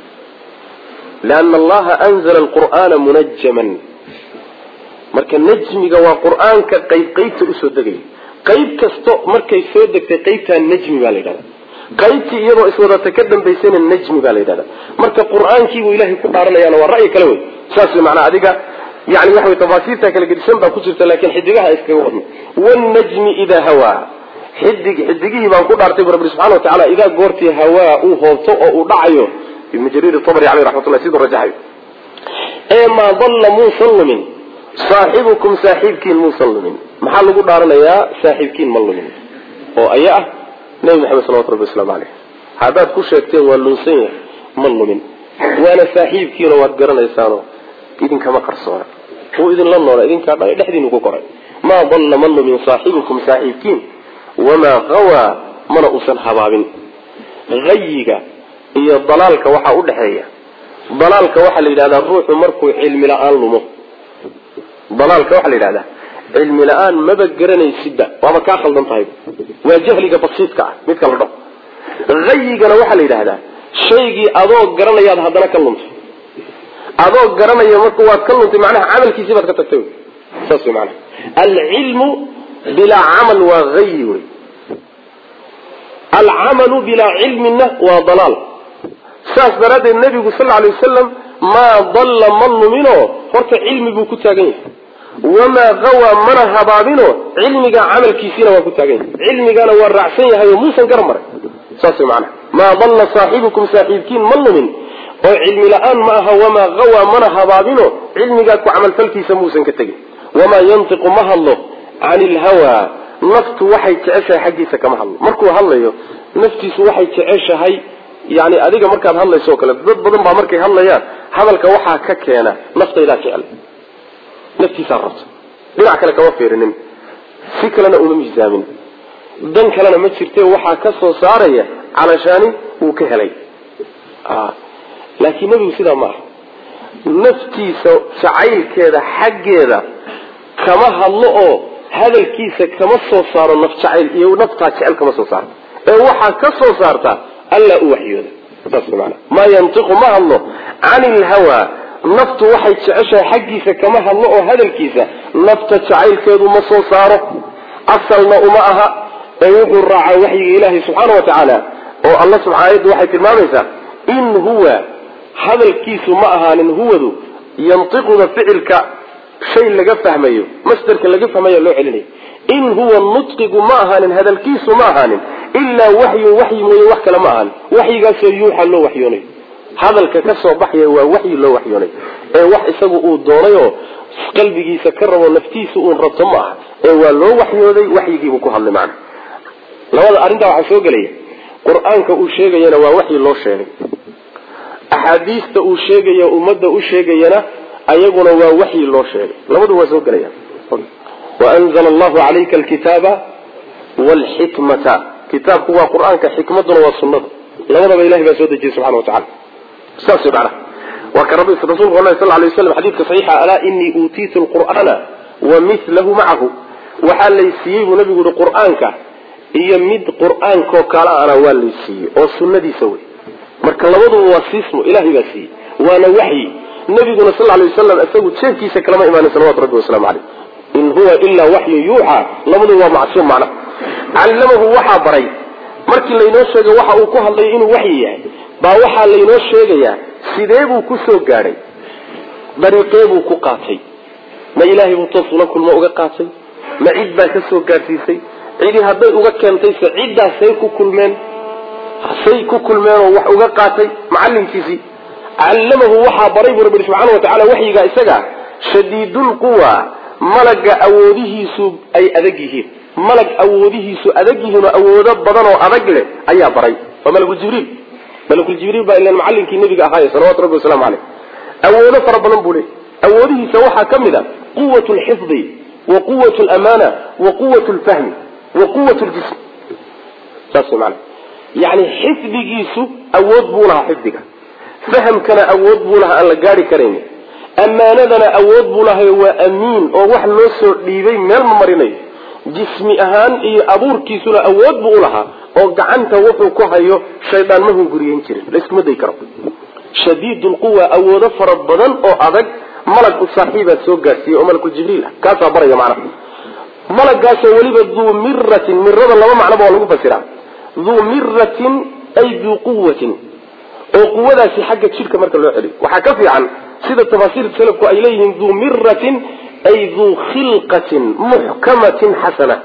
liana allaha anzala alqur'aana munajaman marka najmiga waa qur-aanka qayb qaybta usoo degaya qayb kasto markay soo degtay qaybtaa najmi baa la yidhahda qaybtii iyadoo iswadata ka dambaysana najmi baa la yidhahda marka qur-aankiibuu ilahay ku dhaaranayaana waa ra'yi kale wey saas wey macnaa adiga yani waxa wey tafaasiirta kala gedisan baa ku jirta laakiin xidigaha iskaga wadno wanajmi idaa hawaa xidig xidigihii baan ku dhaartay bu rabbi subxana wa tacala idaa goortii hawaa uu hoobto oo uu dhacayo ibnu jariir tabri caleyh raxmatullah siduu rajaxayo ee maa dalla muusan lumin saaxibukum saaxiibkiin muusan lumin maxaa lagu dhaaranayaa saaxiibkiin ma lumin oo aya ah nebi maxamed salawatu rabbi waslamu caleyh haddaad ku sheegteen waa lunsan yahay ma lumin waana saaxiibkiino waad garanaysaano idinkama qarsoona wuu idinla noola idinkaa dha dhexdiinu ku koray maa dalla ma lumin saaxibukum saaxiibkiin wamaa hawaa mana uusan habaabin hayiga iyo dalaalka waxaa udhexeeya dalaalka waxaa la yidhahdaa ruuxu markuu cilmi la-aan lumo dalaalka waxaa la yidhahdaa cilmi la-aan maba garanaysidba waaba kaa khaldan tahay waa jahliga basiidka ah midka la dhaho hayigana waxaa la yidhahdaa shaygii adoo garanayaad haddana ka luntay adoo garanaya marka waad ka luntay macnaha camalkiisii baad ka tagtay saas wey maanaha alcilmu bilaa camal waa hayi wey alcamalu bilaa cilmina waa dalaal saas daraaddeed nabigu sal alay wasalam maa dalla ma luminoo horta cilmi buu ku taagan yahay wamaa hawaa mana habaabino cilmiga camalkiisiina waa ku taagan yahay cilmigana waa raacsan yahay oo muusan gara maray saas way macanaha maa dalla saaxibukum saaxiibkiin ma lumin oo cilmi la-aan ma aha wamaa hawaa mana habaabino cilmigaa ku camalfalkiisa muusan ka tegin wamaa yantiqu ma hadlo cani ilhawaa naftu waxay jeceshahay xaggiisa kama hadlo markuu hadlayo naftiisu waxay jeceshahay yani adiga markaad hadlayso o kale dad badan baa markay hadlayaan hadalka waxaa ka keena naftaydaa jecel naftiisaa rabta dhinac kale kama fiirinin si kalena uma miisaamin dan kalena ma jirte waxaa ka soo saaraya calashaani uu ka helay laakiin nebigu sidaa maaha naftiisa jacaylkeeda xaggeeda kama hadlo oo hadalkiisa kama soo saaro naf jacayl iyo naftaa jecel kama soo saarto ee waxaa ka soo saarta alla u waxyooda saas maana maa yantiqu ma hadlo cani ilhawaa naftu waxay jeceshahay xaggiisa kama hadlo oo hadalkiisa nafta jacaylkeedu ma soo saaro asalna uma aha ee wuxuu raacaa waxyiga ilaahay subxaana wa tacaala oo alla subxaanayaddu waxay tilmaamaysaa in huwa hadalkiisu ma ahaanin huwadu yantiquda ficilka shay laga fahmayo masderka laga fahmaya loo celinayo in huwa nutqigu ma ahaanin hadalkiisu ma ahaanin ilaa waxyun waxyi mooye wax kale ma ahaanin waxyigaasoo yuuxa loo waxyoonayo hadalka ka soo baxaya waa waxyi loo waxyoonayo ee wax isagu uu doonay oo qalbigiisa ka rabo naftiisa uun rabto ma aha ee waa loo waxyooday waxyigiibuu ku hadlay macna labada arrintaa waxaa soo gelaya qur-aanka uu sheegayana waa waxyi loo sheegay axaadiista uu sheegaya ummadda u sheegayana ayaguna waa waxyi loo sheegay labadu waa soo gelaya waanzla allahu calayka alkitaaba wlxikmata kitaabku waa qur-aanka xikmaduna waa sunada labadaba ilahay baa soo dejiyey subxana watacala saas mana waa ka rabbi rasulku ala sal lay waslam xadiidka saxiixa alaa inii uutiitu lqur'aana wa milahu macahu waxaa laysiiyey buu nabigu yihi qur-aanka iyo mid qur-aankoo kale ana waa laysiiyey oo sunadiisa wey marka labaduba waa siismo ilahay baa siiyey waana waxyi nabiguna sal lay waslam isagu jeefkiisa kalama imaanin salawatu rabbi waslamu caleyh in huwa ilaa waxyun yuuxa labaduba waa macsuum macna callamahu waxaa baray markii laynoo sheegay waxa uu ku hadlay inuu waxyi yahay baa waxaa laynoo sheegayaa sidee buu ku soo gaadhay dariiqee buu ku qaatay ma ilaahay buu toos ula kulmo uga qaatay ma cid baa ka soo gaadhsiisay cidi hadday uga keentayse ciddaasay ku kulmeen say ku kulmeenoo wax uga qaatay macallinkiisii callamahu waxaa baray buu rabbi subxaana wa tacala waxyigaa isaga shadiidulquwa malaga awoodihiisu ay adag yihiin malag awoodihiisu adag yihiin oo awoodo badan oo adag leh ayaa baray waa malakuljibriil malakuljibriil baa ilan macallinkii nabiga ahaaye salawatu rabbi waslamu caleyh awoodo fara badan buu leey awoodihiisa waxaa ka mid a quwat lxifdi wa quwat lamaana wa quwat lfahmi wa quwat ljism saas maana yani xifdigiisu awood buu lahaa xifdiga fahamkana awood buu lahaa aan la gaari karayn ammaanadana awood buu lahay waa amiin oo wax loo soo dhiibay meel ma marinayo jismi ahaan iyo abuurkiisuna awood buu ulahaa oo gacanta wuxuu ku hayo shaydaan ma hunguriyen jirin laiskuma day karo shadiidulquwa awoodo fara badan oo adag malag u saaxiibaad soo gaadhsiiyey oo malakuljibriil ah kaasaa baraya macnaha malagaasoo weliba duu miratin mirada laba macnoba waa lagu fasiraa duu miratin ay duu quwatin oo quwadaasi xagga jidhka marka loo celiyo waxaa ka fiican sida tafaasiirta salafku ay leeyihiin duu miratin ay duu khilqatin muxkamatin xasana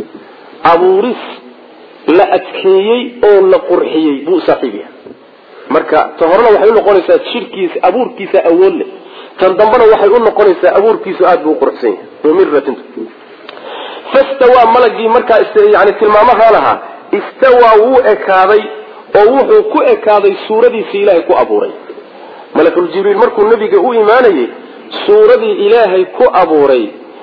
abuuris la adkeeyey oo la qurxiyey buu saaxiib yahay marka ta horena waxay unoqonaysaa jidhkiisa abuurkiisa awood leh tan dambena waxay unoqonaysaa abuurkiisu aada buu uquruxsan yahay duu miratin fastawaa malagii markaa yani tilmaamahaa lahaa istawaa wuu ekaaday oo wuxuu ku ekaaday suuradiisii ilaahay ku abuuray malakuljibriil markuu nabiga u imaanayey suuradii ilaahay ku abuuray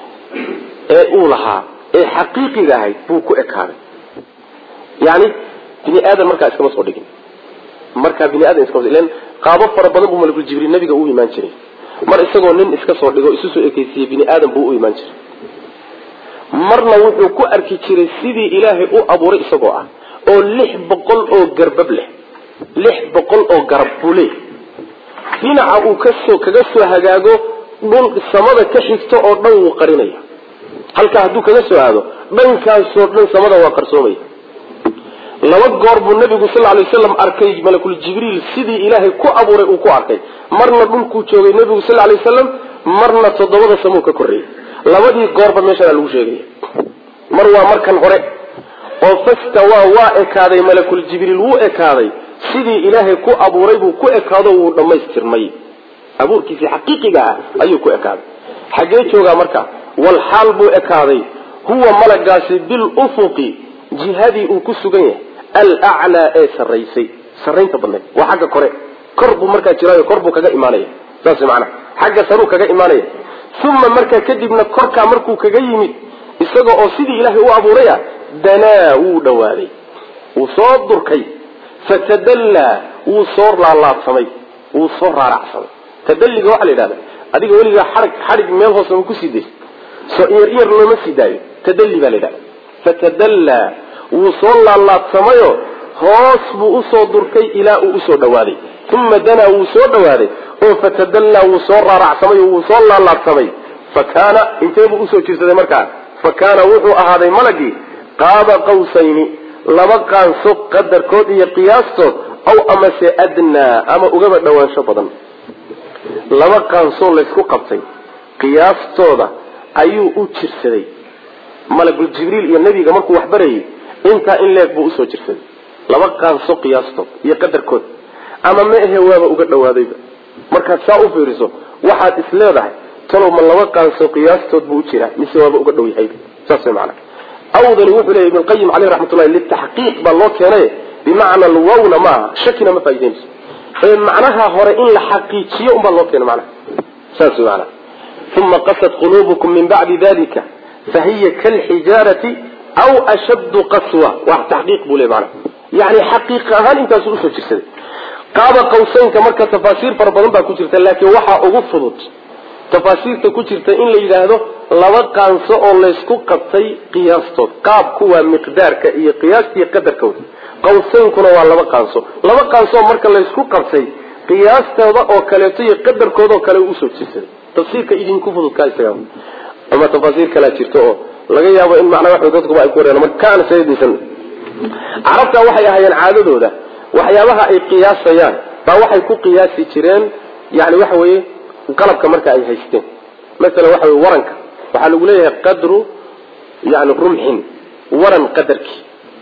ee uu lahaa ee xaqiiqiga ahayd buu ku ekaaday yani bini aadan markaa iskama soo dhigin markaa bini aadan iskama ilan qaabo fara badan buu malakuljibriil nabiga u imaan jiray mar isagoo nin iska soo dhigo isu soo ekeysiiyey bini aadan buu u imaan jiray marna wuxuu ku arki jiray sidii ilaahay u abuuray isagoo ah oo lix boqol oo garbab leh lix boqol oo garab buu leeyahy dhinaca uu kasoo kaga soo hagaago dhul samada ka xigto oo dhan wuu qarinaya halkaa hadduu kaga soo aado dhankaasoo dhan samada waa qarsoomaya laba goor buu nabigu sal lay waslam arkay malakul jibriil sidii ilaahay ku abuuray uu ku arkay marna dhulkuu joogay nabigu sal lay waslam marna toddobada samuu ka korreeyey labadii goorba meeshaana lagu sheegaya mar waa markan hore oo fastawaa waa ekaaday malakul jibriil wuu ekaaday sidii ilaahay ku abuuray buu ku ekaado wuu dhammaystirmay abuurkiisii xaqiiqiga ah ayuu ku ekaaday xaggee joogaa marka wal xaal buu ekaaday huwa malagaasi bilufuqi jihadii uu ku sugan yahay alaclaa ee sarraysay sarraynta badnayd waa xagga kore kor buu markaa jiraayo kor buu kaga imaanaya saas macnaha xagga saruu kaga imaanaya uma markaa kadibna korkaa markuu kaga yimid isaga oo sidii ilaahay u abuuraya danaa wuu dhawaaday wuu soo durkay fatadallaa wuu soo laalaabsamay wuu soo raaracsamay tadalliga waxaa la yidhahda adiga weligaa xarig xadhig meel hoose ma kusii daysa soo iyar iyar looma sii daayo tadalli baa la yidhahda fatadallaa wuu soo laalaabsamayo hoos buu usoo durkay ilaa uu usoo dhawaaday uma danaa wuu soo dhawaaday oo fatadallaa wuu soo raaracsamay oo wuu soo laalaabsamay fa kaana intee buu usoo jirsaday markaa fa kaana wuxuu ahaaday malagii qaaba qawsayni laba qaanso qadarkood iyo qiyaastood aw amase adnaa ama ugaba dhawaansho badan laba qaansoo laysku qabtay qiyaastooda ayuu u jirsaday malagul jibriil iyo nebiga markuu wax barayay intaa in leeg buu usoo jirsaday laba qaanso qiyaastood iyo qadarkood ama ma ahe waaba uga dhawaadayba markaad saa u fiiriso waxaad is leedahay talow ma laba qaanso qiyaastood buu u jiraa mise waaba uga dhow yahayba saas way macana awdani wuxuu leeyahy ibn qayim caleyh raxmatullahi litaxqiiq baa loo keenay bimacna alwawna maaha shakina ma faa'ideynayso ee macnaha hore in la xaqiijiyo unbaa loo keenay macnaha saas way macana uma qasat quluubukum min bacdi dalika fahiya kalxijaarati aw ashaddu qaswa wax taxqiiq buu leey macana yani xaqiiq ahaan intaasu usoo jirsaday qaaba qawsaynka marka tafaasiir fara badan baa ku jirta laakiin waxaa ugu fudud tafaasiirta ku jirta in la yidhaahdo laba qaanso oo laysku qabtay qiyaastood qaabku waa miqdaarka iyo qiyaastii qadarkooda qawsaynkuna waa laba qaanso laba qaansooo marka laysku qabtay qiyaastooda oo kaleeto iyo qadarkooda oo kale usoo jirsaday tafsiirka idinku fududkaa isaga ama tafaasiir kalaa jirta oo laga yaabo in macnaa wax dadkuba ay ku wareen marka kaana sayadiisan carabta waxay ahaayeen caadadooda waxyaabaha ay qiyaasayaan baa waxay ku qiyaasi jireen yani waxa weeye qalabka marka ay haysteen masalan waxa wey waranka waxaa lagu leeyahay qadru yani rumxin waran qadarkii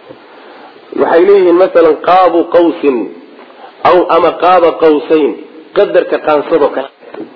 waxay leeyihiin masalan qaabu qawsin aw ama qaaba qawsayn qadarka qaansadoo kale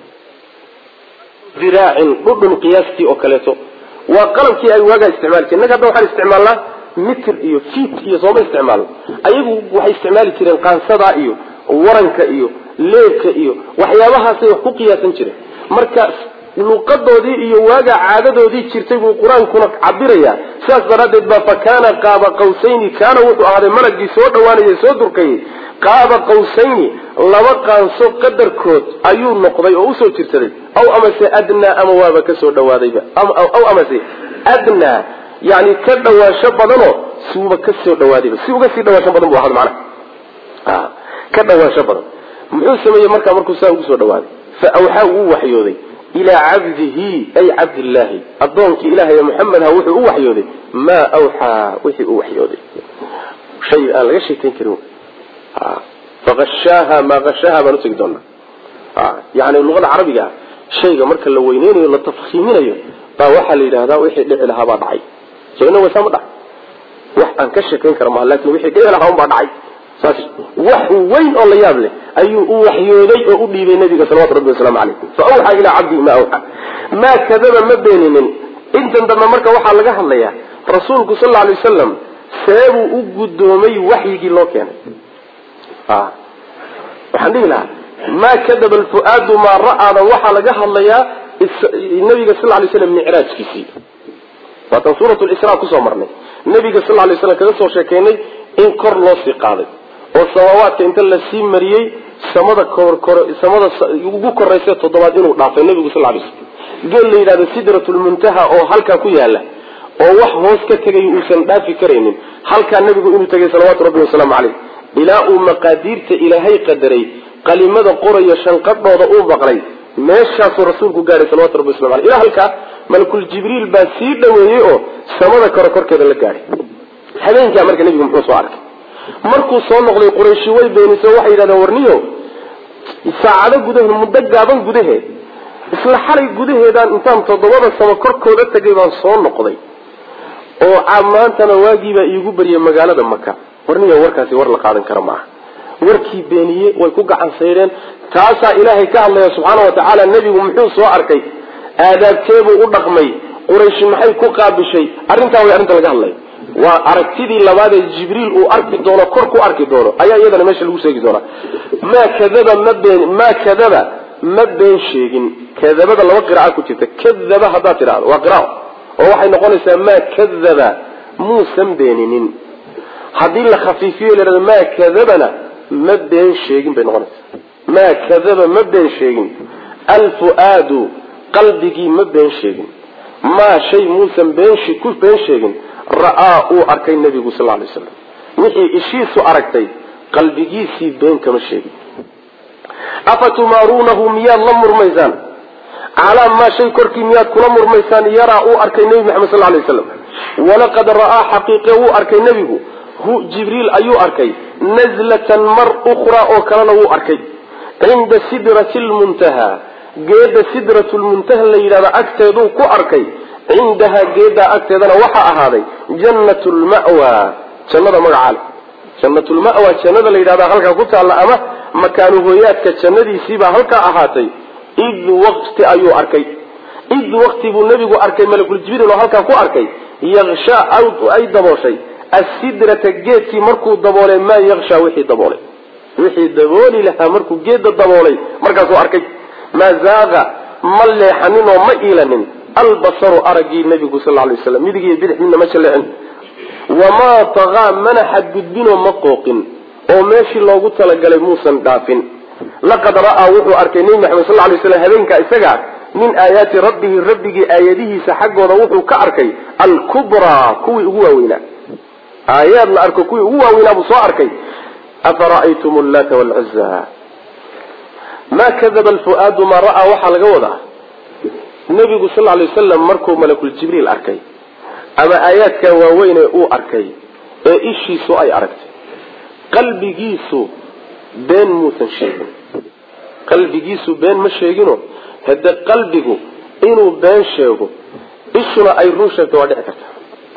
diraacin dhudhun qiyaastii oo kaleeto waa qalabkii ay waagaa isticmaali jireen innaga hadda waxaan isticmaalnaa mitr iyo fiit iyo sooma isticmaalno ayagu waxay isticmaali jireen qaansadaa iyo waranka iyo leebka iyo waxyaabahaasay wax ku qiyaasan jireen marka luqadoodii iyo waagaa caadadoodii jirtay buu qur-aankuna cabiraya sidaas daraaddeed baa fa kaana qaaba qawsayni kaana wuxuu ahaaday malagii soo dhawaanayay soo durkayay qaaba qawsayni laba qaanso qadarkood ayuu noqday oo usoo jirsaday aw amase adnaa ama waaba kasoo dhawaadayba aw amase adnaa yani ka dhawaansho badanoo siuba kasoo dhawaadayba si uga sii dhawaansho badan bu ahada macnaha ka dhawaansho badan muxuu sameeyey markaa markuu saa ugu soo dhawaaday fa awxaa wuu waxyooday ilaa cabdihi ay cabdillaahi addoonkii ilahay muxamedha wuxuu u waxyooday maa awxaa wixii u waxyooday shay aan laga sheekayn karin faashaaha maa ashaaha baan utegi doonaa yani luqada carabiga ah shayga marka la weyneynayo la tafkiiminayo baa waxaa la yidhahdaa wixii dhici lahaa baa dhacay so ina waysaa ma dhacay wax aan ka sheekayn kara maha lakin wixii dhici lahaa un baa dhacay saas wax weyn oo la yaab leh ayuu u waxyooday oo u dhiibay nabiga salawatu rabbi wasalaamu caleyh fa awxaa ilaa cabdihi ma awxaa maa kadaba ma beeninin intan dambe marka waxaa laga hadlayaa rasuulku sal lla alay wasalam seebuu u guddoomay waxyigii loo keenay waxaan dhihi lahaa maa kadaba alfu'aadu maa ra'aadan waxaa laga hadlayaa nabiga sal lay slam micraajkiisii waatan suurat lisra kusoo marnay nabiga sal lay slam kaga soo sheekeynay in kor loo sii qaaday oo samaawaadka inta lasii mariyey samada korkor samada ugu koraysa toddobaad inuu dhaafay nabigu sal lay slam geel la yidhahdo sidratulmuntaha oo halkaa ku yaala oo wax hoos ka tegay uusan dhaafi karaynin halkaa nabigu inuu tegay salawaatu rabbi wasalaamu caleyh ilaa uu maqaadiirta ilaahay qadaray qalimada qoraya shanqadhooda uu maqlay meeshaasuu rasuulku gaadhay salawatu rabbi waslamu aleyh ilaa halkaa malakul jibriil baa sii dhaweeyey oo samada kore korkeeda la gaadhay habeenkaa marka nebigu muxuu soo arkay markuu soo noqday qurayshi way beeniso waxay yidhahdeen warniyo saacado gudaheed muddo gaaban gudaheed isla xalay gudaheedaan intaan toddobada samo korkooda tegay baan soo noqday oo maantana waagiibaa iigu baryay magaalada maka warniya warkaasi war la qaadan kara maaha warkii beeniye way ku gacan saydheen taasaa ilaahay ka hadlaya subxaana wa tacaala nebigu muxuu soo arkay aadaabteebuu u dhaqmay qurayshi maxay ku qaabishay arrintaa way arrinta laga hadlaya waa aragtidii labaadee jibriil uu arki doono kor ku arki doono ayaa iyadana meesha lagu sheegi doonaa maa kadaba ma been maa kadaba ma been sheegin kadabada laba qiraca ku jirta kadaba haddaad tidhahdo waa qiraao oo waxay noqonaysaa maa kadaba muusan beeninin haddii la khafiifiyo lahahdo maa kadabana ma been sheegin bay noqonaysaa maa kadaba ma been sheegin alfuaadu qalbigii ma been sheegin maa shay muusan been ku been sheegin ra'aa uu arkay nebigu sal lay slam wixii ishiisu aragtay qalbigiisii been kama sheegin afatumaaruunahu miyaad la murmaysaan calaa maa shay korkii miyaad kula murmaysaan yaraa uu arkay nebi maxamed sal lay slam walaqad ra'aa xaqiiqe wuu arkay nebigu hu jibriil ayuu arkay nazlatan mar ukhraa oo kalena wuu arkay cinda sidrati lmuntaha geeda sidratu lmuntaha la yidhahdo agteeduu ku arkay cindahaa geedaa agteedana waxaa ahaaday jannat lmawa jannada magacaale jannat lmawa jannada la yidhahda halkaa ku taalla ama makaanu hooyaadka jannadiisiibaa halkaa ahaatay id waqti ayuu arkay id waqti buu nebigu arkay malakul jibriil oo halkaa ku arkay yakshaa ay dabooshay asidrata geedkii markuu daboolay maa yakshaa wixii daboolay wixii dabooli lahaa markuu geeda daboolay markaasuu arkay maa zaaqa ma leexanin oo ma iilanin albasaru araggii nabigu sal lay slam midig iyo bidix midna ma jaleecin wamaa tagaa mana xadgudbinoo ma qooqin oo meeshii loogu talagalay muusan dhaafin laqad ra'aa wuxuu arkay nebi maxamed sal lay slam habeenkaa isagaa min aayaati rabbihi rabbigii aayadihiisa xaggooda wuxuu ka arkay alkubraa kuwii ugu waaweynaa aayaad la arko kuwii ugu waaweynaa buu soo arkay afara'aytum llata wlcuza ma kadaba alfuaadu maa ra'aa waxaa laga wadaa nebigu sal lay wasalam markuu malakul jibriil arkay ama aayaadkaa waaweyne uu arkay ee ishiisu ay aragtay qalbigiisu been muusan sheegin qalbigiisu been ma sheegino hade qalbigu inuu been sheego ishuna ay run sheegto waa dhici karta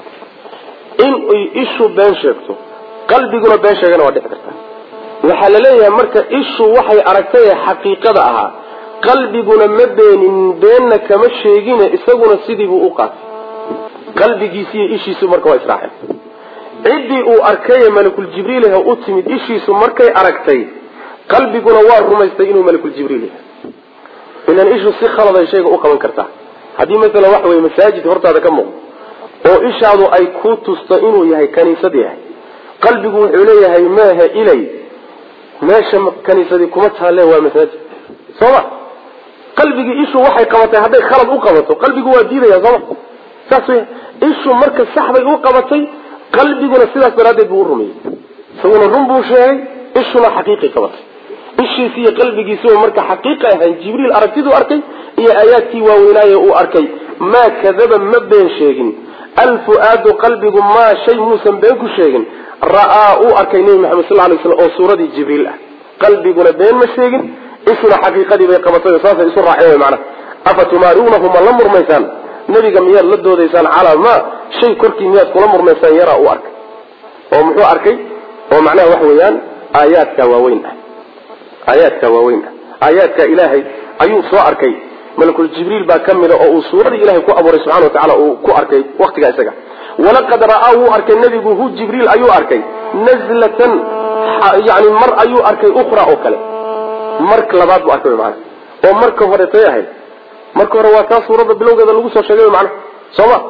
in ay ishu been sheegto qalbiguna been sheegana waa dhici karta waxaa la leeyahay marka ishu waxay aragtay ee xaqiiqada ahaa qalbiguna ma beenin beenna kama sheegine isaguna sidiibuu u qaatay qalbigiisiiyo ishiisu marka waa israaceen ciddii uu arkaye malakul jibriilha u timid ishiisu markay aragtay qalbiguna waa rumaystay inuu malakul jibriil yahay ilan ishu si khaladay shayga u qaban kartaa haddii masalan waxa weye masaajid hortaada ka muuqdo oo ishaadu ay ku tusto inuu yahay kaniisad yahay qalbigu wuxuu leeyahay maaha ilay meesha kaniisadii kuma taalle waa masaajid sooma qalbigii ishu waxay qabatay hadday khalad u qabato qalbigu waa diidaya sooma saas wey ishu marka saxbay u qabatay qalbiguna sidaas daraaddeed buu u rumeeyey isaguna run buu sheegay ishuna xaqiiqay qabatay ishiisi iyo qalbigiisuba marka xaqiiqa ahayn jibriil aragtiduu arkay iyo aayaadkii waaweynaaye uu arkay maa kadaba ma been sheegin alfuaadu qalbigu maa shay muusan been ku sheegin ra'aa uu arkay nebi maxamed sal lay slam oo suuradii jibriil ah qalbiguna been ma sheegin ishuna xaqiiqadii bay qabatay oo saasay isu raaceen wy macnaha afa tumaaruunahu ma la murmaysaan nebiga miyaad la doodaysaan calaa ma shay korkii miyaad kula murmaysaan yaraa uu arkay oo muxuu arkay oo macnaha waxa weeyaan aayaadka waaweyn ah aayaadka waaweyn ah aayaadka ilaahay ayuu soo arkay malakul jibriil baa ka mida oo uu suuradii ilahay ku abuuray subxana wa tacala uu ku arkay waktigaa isaga walaqad ra'aa wuu arkay nebigu hu jibriil ayuu arkay nazlatan yani mar ayuu arkay ukhra oo kale mar labaad buu arkay mana oo marka hore tay ahayd marka hore waa taa suuradda bilowgeeda lagu soo sheegay mana sooma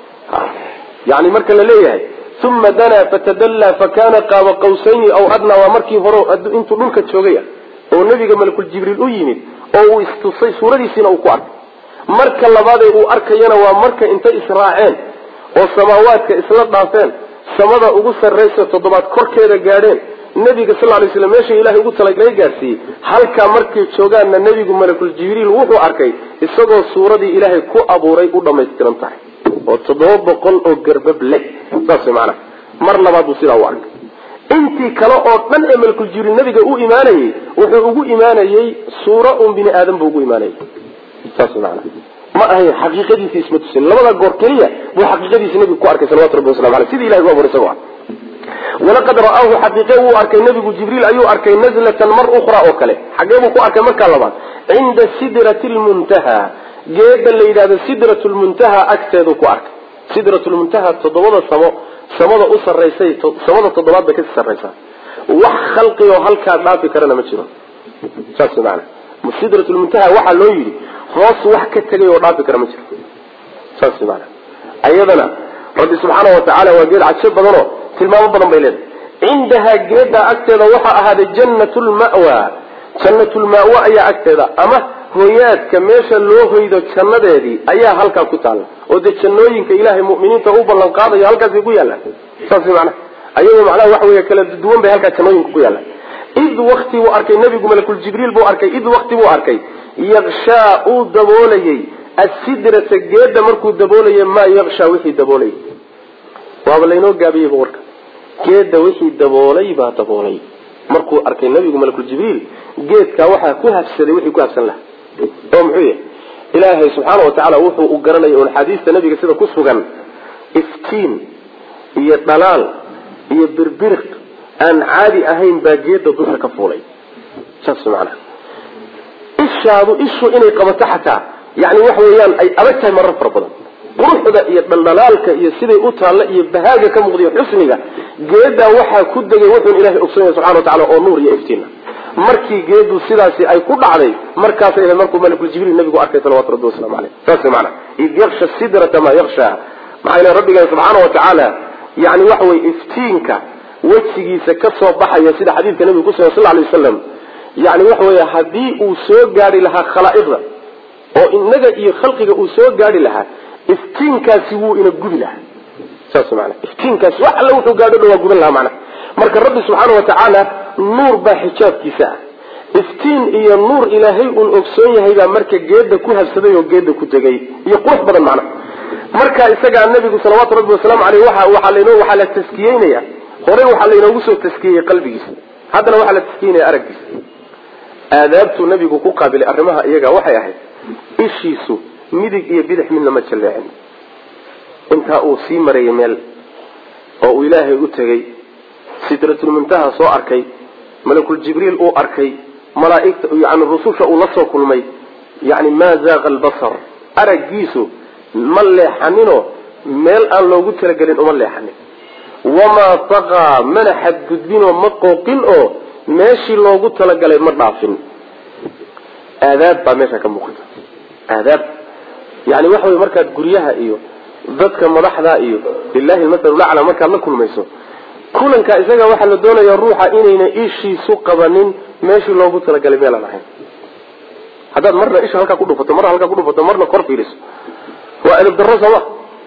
yani marka la leeyahay uma danaa fatadallaa fakana qaaba qawsayni aw adnaa waa markii hore intuu dhulka joogay oo nebiga malakul jibriil u yimid oo uu istusay suuradiisiina uu ku arkay marka labaadee uu arkayana waa marka intay israaceen oo samaawaadka isla dhaafeen samada ugu sarraysa toddobaad korkeeda gaadheen nebiga sal lay slam meesha ilahay ugu talagalay gaadhsiiyey halkaa markay joogaanna nebigu malakul jibriil wuxuu arkay isagoo suuradii ilaahay ku abuuray u dhammaystiran tahay oo toddoba boqol oo garbab leh saas maanaa mar labaad buu sidaa u arkay intii kale oo dhan ee malakul jibriil nabiga u imaanayey wuxuu ugu imaanayey suura un bini aadam buu ugu imaanayey saas maanaa ma ahayn xaqiiqadiisa isma tusin labada goor keliya buu xaqiiqadiisa nabigu ku arkay salawatu rabbi waslamu aleyh sidii ilahi u abuuray isagoo ah walaqad ra'aahu xaqiiqe wuu arkay nabigu jibriil ayuu arkay nazlatan mar ukhra oo kale xagee buu ku arkay markaa labaad cinda sidrati lmuntaha geeda la yidhahdo sidrat lmuntaha agteedu ku arkay sidrat lmuntaha toddobada samo samada u saraysay samada toddobaad bay kasii sarraysaa wax khalqi oo halkaa dhaafi karana ma jiro saas maana sidrat lmuntaha waxaa loo yidhi hoos wax ka tegay oo dhaafi kara ma jiro saas maana ayadana rabbi subxaana watacaala waa geed cajo badanoo tilmaamo badan bay leedahay cindahaa geedaa agteeda waxaa ahaaday jannat lmawa jannat lmawa ayaa agteeda ama hoyaadka meesha loo hoydo jannadeedii ayaa halkaa ku taalla oo dee jannooyinka ilaahay mu'miniinta u ballan qaadayo halkaasay ku yaallaan saas macnaha ayagoo macnaha waxa wey kala duwan bay halkaa jannooyinka ku yaallaan id wakti buu arkay nabigu malakul jibriil buu arkay id wakti buu arkay yakshaa uu daboolayey asidrata geeda markuu daboolayay maa yakshaa wixii daboolayay waaba laynoo gaabiyeyba warka geeda wixii daboolay baa daboolay markuu arkay nabigu malakul jibriil geedkaa waxaa ku habsaday wixii ku habsan lahaa oo muxuu yahay ilaahay subxaana watacaala wuxuu u garanaya un xadiista nabiga sida ku sugan iftiin iyo dhalaal iyo birbiriq aan caadi ahayn baa geeda dusha ka fuulay saas macnaha ishaadu ishu inay qabato xataa yani waxa weeyaan ay adag tahay marar fara badan quruxda iyo dhaldhalaalka iyo siday u taalla iyo bahaaga ka muuqdiyo xusniga geedaa waxaa ku degay wuxuun ilahay ogsoon yahay subxana watacala oo nuur iyo iftiina markii geedu sidaasi ay ku dhacday markaasay ahayd markuu malakul jibriil nabigu arkay salawatu rabbi waslamu aleyh saas maana id yaksha sidrata maa yaksha maxaa yele rabbigan subxaana watacaala yani waxa weye iftiinka wejigiisa ka soo baxaya sida xadiidka nabiga kusugan sal lay wasalam yani waxa weeye haddii uu soo gaari lahaa khalaa'iqda oo inaga iyo khalqiga uu soo gaari lahaa iftiinkaasi wuu ina gubi lahaa saas maana iftiinkaasi wax alle wuxuu gaadho dhan waa guban lahaa macnaha marka rabbi subxaana watacaala nuur baa xijaabkiisa ah iftiin iyo nuur ilaahay uun ogsoon yahay baa marka geeda ku habsaday oo geeda ku tegay iyo qurux badan macnaha marka isagaa nabigu salawaatu rabbi wasalaamu aleyh waa waaa lan waxaa la taskiyeynaya horey waxaa laynoogu soo taskiyeyey qalbigiisa haddana waxaa la taskiyeynaya araggiisa aadaabtuu nabigu ku qaabilay arrimaha iyaga waxay ahayd ishiisu midig iyo bidix midna ma jalleecin intaa uu sii marayay meel oo uu ilaahay u tegey sidratulmuntaha soo arkay malakul jibriil uu arkay malaaigta yani rususha uu la soo kulmay yani maa zaaqa albasar araggiisu ma leexaninoo meel aan loogu talagelin uma leexanin wamaa taqaa mana xadgudbinoo ma qooqin oo meeshii loogu talagalay ma dhaafin aadaab baa meesha ka muuqata aadaab yani waxa wey markaad guryaha iyo dadka madaxda iyo lilahi lmasalu lacla markaad la kulmayso kulanka isaga waxaa la doonaya ruuxa inayna ishiisu qabanin meeshii loogu talagalay meelaan ahayn haddaad marna isha halkaa ku dhufato marna halkaa kudhufato marna kor fiiriso waa edab darro sooma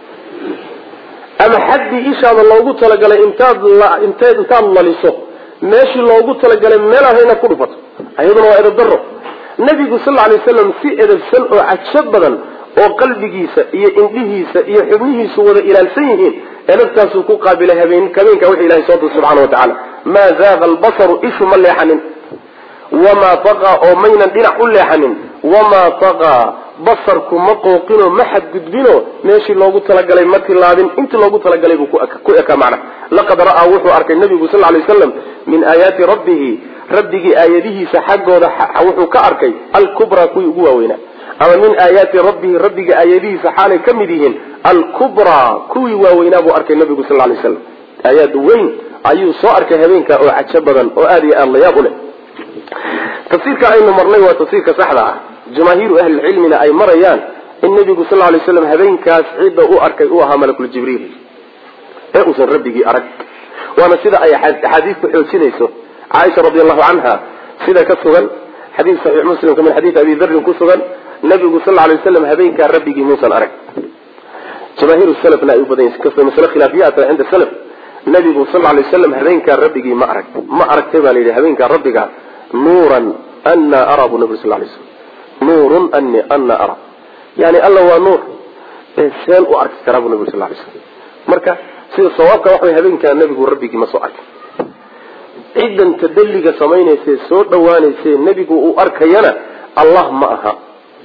ama xaddii ishaada loogu talagalay intaad int intaad laliso meeshii loogu talagalay meel ahayn inaad ku dhufato ayaduna waa edab darro nabigu sal alay waslam si edabsan oo cajo badan oo qalbigiisa iyo indhihiisa iyo xubnihiisu wada ilaalsan yihiin edabtaasuu ku qaabilay habeen habeenka wixii ilahay soo dir subxana wa tacaala maa zaaqa albasaru ishu ma leexanin wamaa taqaa oo maynan dhinac u leexanin wamaa taqaa basarku ma qooqinoo ma xadgudbinoo meeshii loogu talagalay ma tilaabin intii loogu talagalay buu ku ekaa macna laqad ra'aa wuxuu arkay nabigu sal lay waslam min aayaati rabbihi rabbigii aayadihiisa xaggooda wuxuu ka arkay alkubraa kuwii ugu waaweynaa ama min aayaati rabbihi rabbiga aayadihiisa xaalay ka mid yihiin alkubraa kuwii waaweynaa buu arkay nabigu sal lay slam aayaad weyn ayuu soo arkay habeenka oo cajo badan oo aada iyo aada layaab u leh tafsiirka aynu marnay waa tafsiirka saxda ah jamaahiiru ahlilcilmina ay marayaan in nabigu sal lay slam habeenkaas cidda u arkay uu ahaa malakul jibriil ee uusan rabbigii arag waana sida ay axaadiistu xoojinayso caaisha radi allahu canha sida ka sugan xadiis saxiix muslimka min xadiis abi darin ku sugan nabigu sal lay waslam habeenkaa rabbigii muusan arag jamaahiir salafna ay u badan yihin masle khilaafiyaata cinda salaf nabigu sal lay waslam habeenkaa rabbigii ma arag ma aragtay baa la yidhi habeenkaa rabbiga nuuran ana araa buu nabig sal lay slam nuurun ani ana ara yani alla waa nuur ee seen u arki karaa buu nabig sal lay slam marka sida sawaabka waxa way habeenkaa nabigu rabbigii ma soo arkin ciddan tadalliga samaynayse soo dhawaanayse nebigu uu arkayana allah ma aha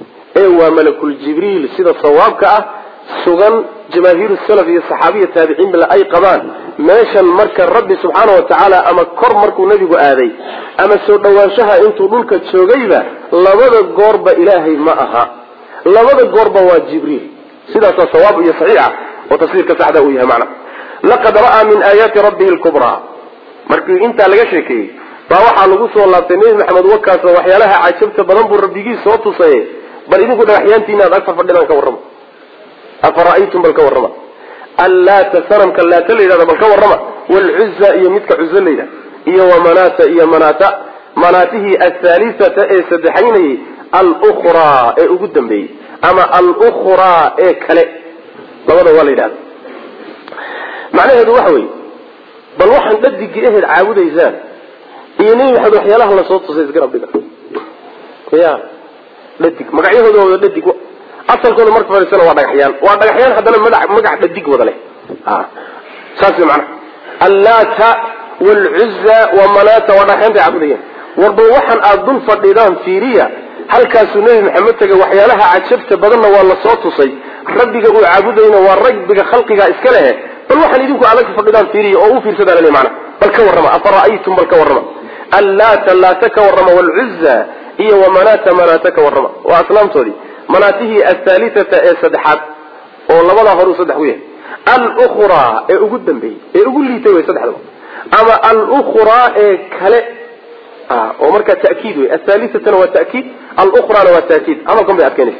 maye waa malakul jibriil sida sawaabka ah sugan jamaahiiru salaf iyo saxaabiya taabiciin bile ay qabaan meeshan marka rabbi subxaana wa tacaala ama kor markuu nebigu aaday ama soo dhowaanshaha intuu dhulka joogayba labada goorba ilaahay ma aha labada goorba waa jibriil sidaasaa sawaab iyo saxiixa oo tafsiirka saxda uu yahay macna laqad ra'aa min aayaati rabbihi lkubraa markii intaa laga sheekeeyey baa waxaa lagu soo laabtay nebi maxamed wakaasoo waxyaalaha cajabta badan buu rabbigii soo tusaye bal idinku dhagaxyaantiina ad agta fadhidaan ka warrama afara'aytum bal ka warrama allaata sanamka laata la yidhahda bal ka warrama waalcuza iyo midka cuzo la yidhahda iyo wamanata iyo manata manaatihii athalisata ee saddexaynayay alkhraa ee ugu dambeeyey ama alkhraa ee kale labada waa la yidhahda macnaheedu waxa weeye bal waxaan dhadigii aheyd caabudaysaan iyo nebi maxamed waxyaalaha lasoo tusay isgarab dhiga ya dhadig magacyahooda wada dhadig asalkooda marka fadhiisana waa dhagaxyaan waa dhagaxyaan haddana madax magac dhadig wada leh saas wey macnaha allaata waalcuza wamanata waa dhagaxyaantay caabudayaan warba waxaan aada dul fadhidaan fiiriya halkaasuu nebi maxamed tegay waxyaalaha cajabta badanna waa lasoo tusay rabbiga uu caabudayna waa rabbiga khalqigaa iska lehe bal waxaan idinku adag fadhidaan fiiriya oo u fiirsadaa lale mana bal ka warrama afara'aytum bal ka warrama allaata laata ka warrama waalcuza iyo wamanata manata ka warrama waa aslaamtoodii manaatihii athalitata ee saddexaad oo labadaa horuu saddex ku yahay alkhraa ee ugu dambeeyey ee ugu liitay wey saddexdaba ama alkhraa ee kale oo markaa ta'kiid wey athalitatana waa ta'kiid alkhraana waa ta'kiid hadalkan bay adkeynaysa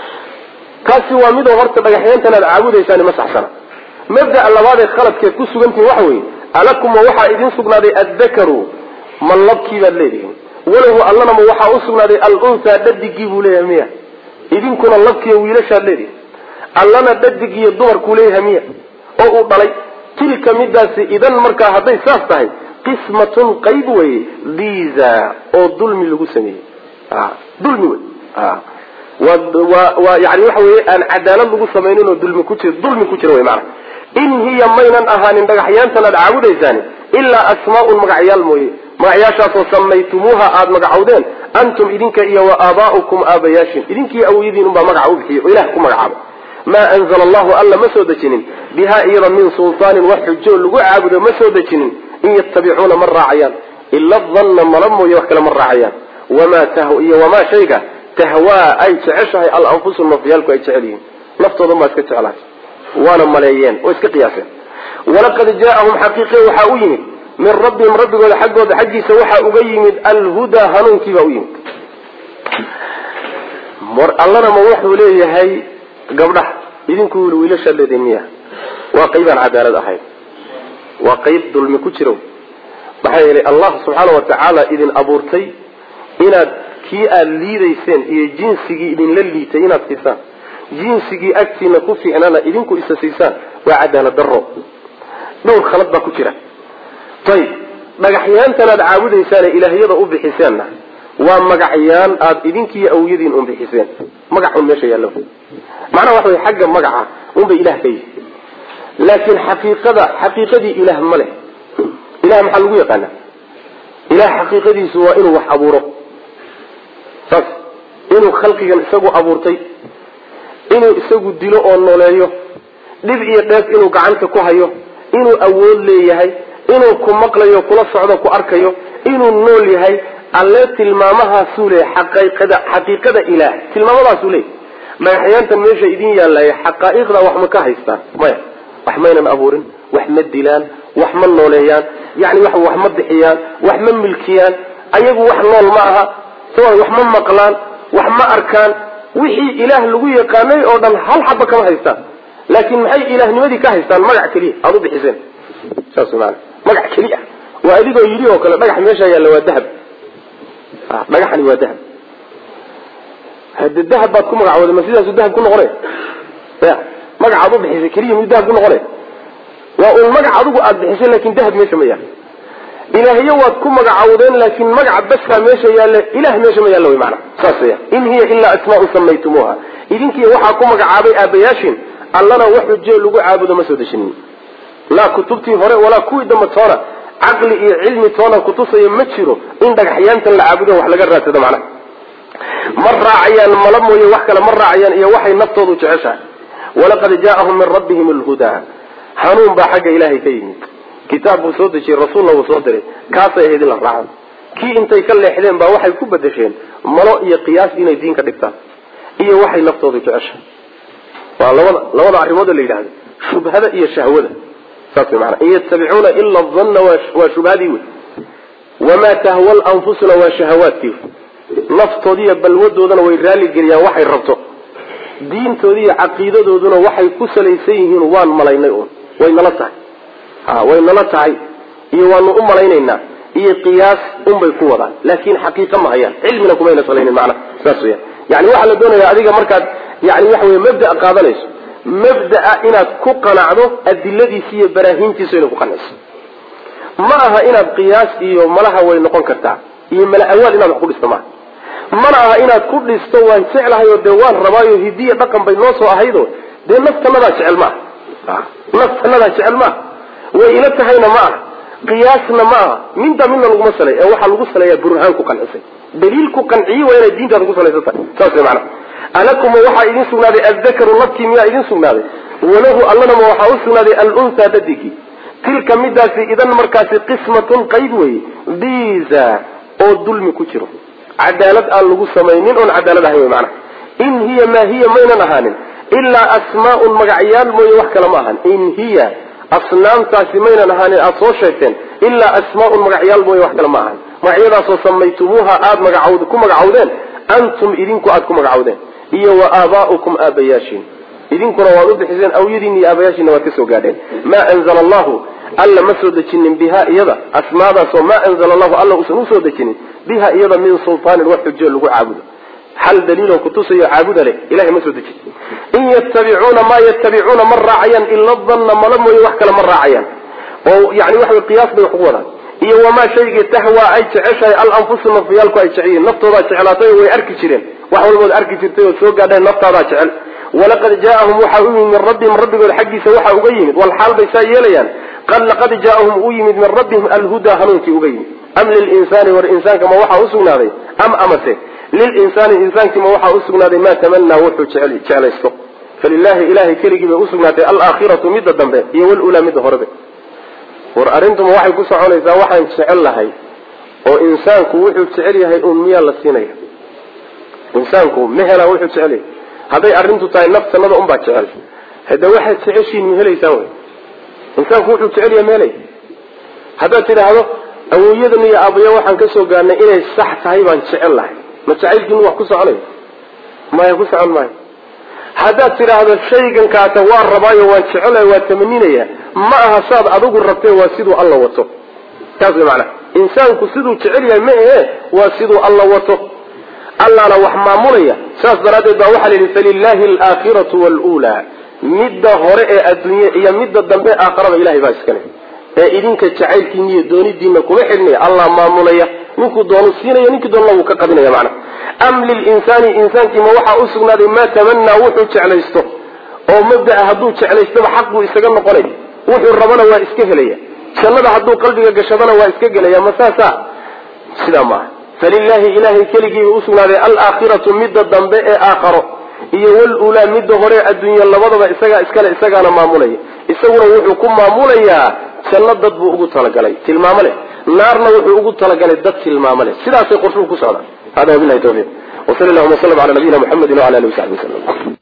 kaasi waa midoo horta dhagaxyaantan aad caabudaysaan ma saxsana mabda'a labaad ee khaladkeed ku sugantihin waxa weeye alakum ma waxaa idin sugnaaday addakaru ma labkii baad leedihiin walahu allana ma waxaa u sugnaaday alunhaa dhadigii buu leeyahay miya idinkuna labkiiyo wiilashaad leedihin allana dhadig iyo dumarkuu leeyahay miya oo uu dhalay tilka midaasi idan markaa hadday saas tahay qismatun qayb weye diza oo dulmi lagu sameeyey dulmi wey waa yani waxa weye aan cadaalad lagu samaynin oo dulmi ku jir dulmi ku jira wey maana in hiya maynan ahaanin dhagaxyaantan aad caabudaysaani ilaa asmaaun magacyaal mooye magacyaashaasoo samaytumuuha aada magacowdeen antum idinka iyo wa aabaa'ukum aabayaashin idinkiiyo awoyadiin unbaa magaca u bixiya oo ilah ku magacaaba maa anzala allahu alla ma soo dejinin bihaa iyada min sultaanin wax xujo lagu caabudo ma soo dejinin in yattabicuuna ma raacayaan ila danna mala mooye wax kale ma raacayaan wamaa iyo wamaa shayga tahwaa ay jeceshahay alanfusu nafyaalku ay jecel yihiin naftoodan baa iska jeclahay waana maleeyeen oo iska qiyaaseen walaqad jaaahum xaqiiqe waxaa u yimid min rabbihim rabbigooda xaggooda xaggiisa waxaa uga yimid alhudaa hanuunkiibaa u yimid allana ma wuxuu leeyahay gabdhaha idinku wiilashaad leedihin miya waa qaybaan cadaalad ahayn waa qayb dulmi ku jiro maxaa yeelay allah subxaana wa tacaala idin abuurtay inaad kii aada liidayseen iyo jinsigii idinla liitay inaad siisaan jinsigii agtiina ku fiicnana idinku isa siisaan waa cadaalad daro dhowr khalad baa ku jira ayib dhagaxyaantan aad caabudaysaane ilaahyada u bixiseenna waa magacyaan aada idinkiiyo awyadiin un bixiseen magac un meesha yaallo macnaha waxa way xagga magaca unbay ilah ka yihi laakiin xaqiiqada xaqiiqadii ilaah ma leh ilah maxaa lagu yaqaana ilah xaqiiqadiisu waa inuu wax abuuro saas inuu khalqigan isagu abuurtay inuu isagu dilo oo nooleeyo dhib iyo dheef inuu gacanta ku hayo inuu awood leeyahay inuu ku maqlayo kula socdo ku arkayo inuu nool yahay alle tilmaamahaasuu leeyahy xaqiiqada xaqiiqada ilaah tilmaamadaasuu leeyahy dhagaxyaantan meesha idin yaallaya xaqaa'iqda wax ma ka haystaan maya wax maynan abuurin wax ma dilaan wax ma nooleeyaan yani wax wax ma bixiyaan wax ma milkiyaan ayagu wax nool ma aha s wax ma maqlaan wax ma arkaan wixii ilaah lagu yaqaanay oo dhan hal xaba kama haystaan laakiin maxay ilaahnimadii ka haystaan magac keliya aada u bixiseen saas maana magac keli ah waa adigoo yidhi oo kale dhagax meesha yaalla waa dahab dhagaxani waa dahab hade dahab baad ku magacooday ma sidaasu dahab ku noqonay ya magacaad u bixisay keliya miyuu dahab ku noqonay waa un magac adigu aada bixisay lakin dahab meesha ma yaalla ilaahyo waad ku magacawdeen laakin magaca baskaa meesha yaalla ilah meesha ma yaalla wy maana saas ya in hiya ilaa asmaau samaytumuuha idinkiiy waxaa ku magacaabay aabayaashin allana wax xujee lagu caabudo ma soo deshinin laa kutubtii hore walaa kuwii dambe toona caqli iyo cilmi toona kutusaya ma jiro in dhagaxyaantan la caabudo wax laga raadsado macnaha ma raacayaan mala mooye wax kale ma raacayaan iyo waxay naftoodu jeceshahay walaqad jaaahum min rabbihim alhudaa hanuun baa xagga ilaahay ka yimid kitaab buu soo dejiyey rasuulna wuu soo diray kaasay ahayd in la raaco kii intay ka leexdeen baa waxay ku bedesheen malo iyo qiyaas inay diin ka dhigtaan iyo waxay naftoodu jeceshahay waa labada labada arrimood la yidhahdo shubhada iyo shahwada saas mana in yatabicuuna ila danna waa shubhadii wey wamaa tahwa lanfusuna waa shahawaadkii naftoodiiyo balwadoodana way raaligeliyaan waxay rabto diintoodi iyo caqiidadooduna waxay ku salaysan yihiin waan malaynay un way nala tahay ha way nala tahay iyo waanu u malaynaynaa iyo qiyaas unbay ku wadaan laakin xaqiiqa ma hayaan cilmina kumayna salaynin macna saas weya yani waxaa la doonaya adiga markaad yani waxa wey mabda qaadanayso mabdaa inaad ku qanacdo adiladiisi iyo baraahiintiisu inay ku qanacso ma aha inaad qiyaas iyo malaha way noqon kartaa iyo mala awaal inaad wax ku dhisto maaha mana aha inaad ku dhisto waan jeclahay oo dee waan rabaayo hidiya dhaqan bay noo soo ahaydo dee naftanadaa jecel maaha naftanadaa jecel maaha way ila tahayna ma aha qiyaasna ma aha minta midna laguma salay ee waxaa lagu saleeyaa burhaan ku qancisay daliil ku qanciyi waa inay diintaada ku salaysan tahay saas way macana alakuma waxaa idin sugnaaday addakaru labkii miyaa idin sugnaaday walahu allanama waxaa u sugnaaday alunhaa dadigii tilka midaasi idan markaasi qismatun qayb weye diza oo dulmi ku jiro cadaalad aan lagu samaynin oon cadaalad ahayn wy maanaa in hiya maa hiya maynan ahaanin ilaa asmaaun magacyaal mooye wax kale ma ahan in hiya asnaamtaasi maynan ahaanin aada soo sheegteen ilaa asmaaun magacyaal mooye wax kale ma ahan magacyadaasoo samaytumuuha aada magacawd ku magacawdeen antum idinku aada ku magacawdeen iyo wa aabaa'ukum aabayaashiin idinkuna waad u bixiseen awyadiin iyo aabayaashiina waad ka soo gaadheen maa anzala allahu alla ma soo dejinin biha iyada asmaadaasoo maa anzala allahu alla uusan usoo dejinin biha iyada min sultaanin wax xujo lagu caabudo hal daliiloo kutusayo caabuda leh ilahay ma soo dejin in yatabicuuna maa yatabicuuna ma raacayaan ila danna mala mooye wax kale ma raacayaan oo yani waxa qiyaas bay wax ku wadaan iyo wamaa shaygii tahwaa ay jeceshahay alanfusu nafyaalku ay jecyihiin naftoodaa jeclaatay way arki jireen wax walbood arki jirtay oo soo gaadheen naftaadaa jecel walaqad jaaahum waxaa u yimid min rabbihim rabbigood xaggiisa waxaa uga yimid walxaal bay saa yeelayaan qad laqad jaaahum u yimid min rabbihim alhudaa hanuunkii uga yimid am lilinsaani war insaanka ma waxaa usugnaaday am amase lilinsaani insaankiima waxaa usugnaaday maa tamanaa wuxuu jeclaysto falilahi ilahay keligii bay usugnaatay alaakhiratu midda dambe iyo walulaa midda horebe war arrintuma waxay ku soconaysaa waxaan jecel lahay oo insaanku wuxuu jecel yahay un miyaa la siinaya insaanku ma helaa wuxuu jecel yahay hadday arrintu tahay naftanada unbaa jecel hade waxaad jeceshiin ma helaysaan wy insaanku wuxuu jecel yahay ma helay haddaad tidhaahdo awooyadan iyo aabaya waxaan ka soo gaarnay inay sax tahay baan jecel lahay ma jacaylkiinu wax ku soconay maya ku socon maayo haddaad tidhaahdo shaygan kaata waan rabaayo waan jecelahay waa tamaninaya ma aha saad adigu rabtee waa siduu alla wato taas way macanaha insaanku siduu jecel yahay ma ahe waa siduu alla wato allaana wax maamulaya saas daraaddeed baa waxaa la yidhi falilaahi alaakhiratu waalulaa midda hore ee adduunye iyo midda dambe aakharaba ilahay baa iskale ee idinka jacaylkiina iyo doonidiina kuma xidhnaya allah maamulaya ninkuu doonu siinaya ninkii doonana wuu ka qabinaya macnaha am lilinsaani insaankiima waxaa u sugnaaday maa tamanaa wuxuu jeclaysto oo mabdaa hadduu jeclaystaba xaq buu isaga noqonay wuxuu rabana waa iska helaya jannada hadduu qalbiga gashadana waa iska gelaya ma saasa sidaa maaha falilaahi ilahay keligiiba usugnaaday alaakhiratu midda dambe ee aakharo iyo walulaa midda hore adduunya labadaba isagaa iskale isagaana maamulaya isaguna wuxuu ku maamulayaa janno dad buu ugu talagalay tilmaamo leh naarna wuxuu ugu talagalay dad tilmaamo leh sidaasay qorshuhu ku socdaan hada wabilahi tawfiiq wasal llahuma waslm ala nabiyina muxamedi wala alihi wasaxbi waslm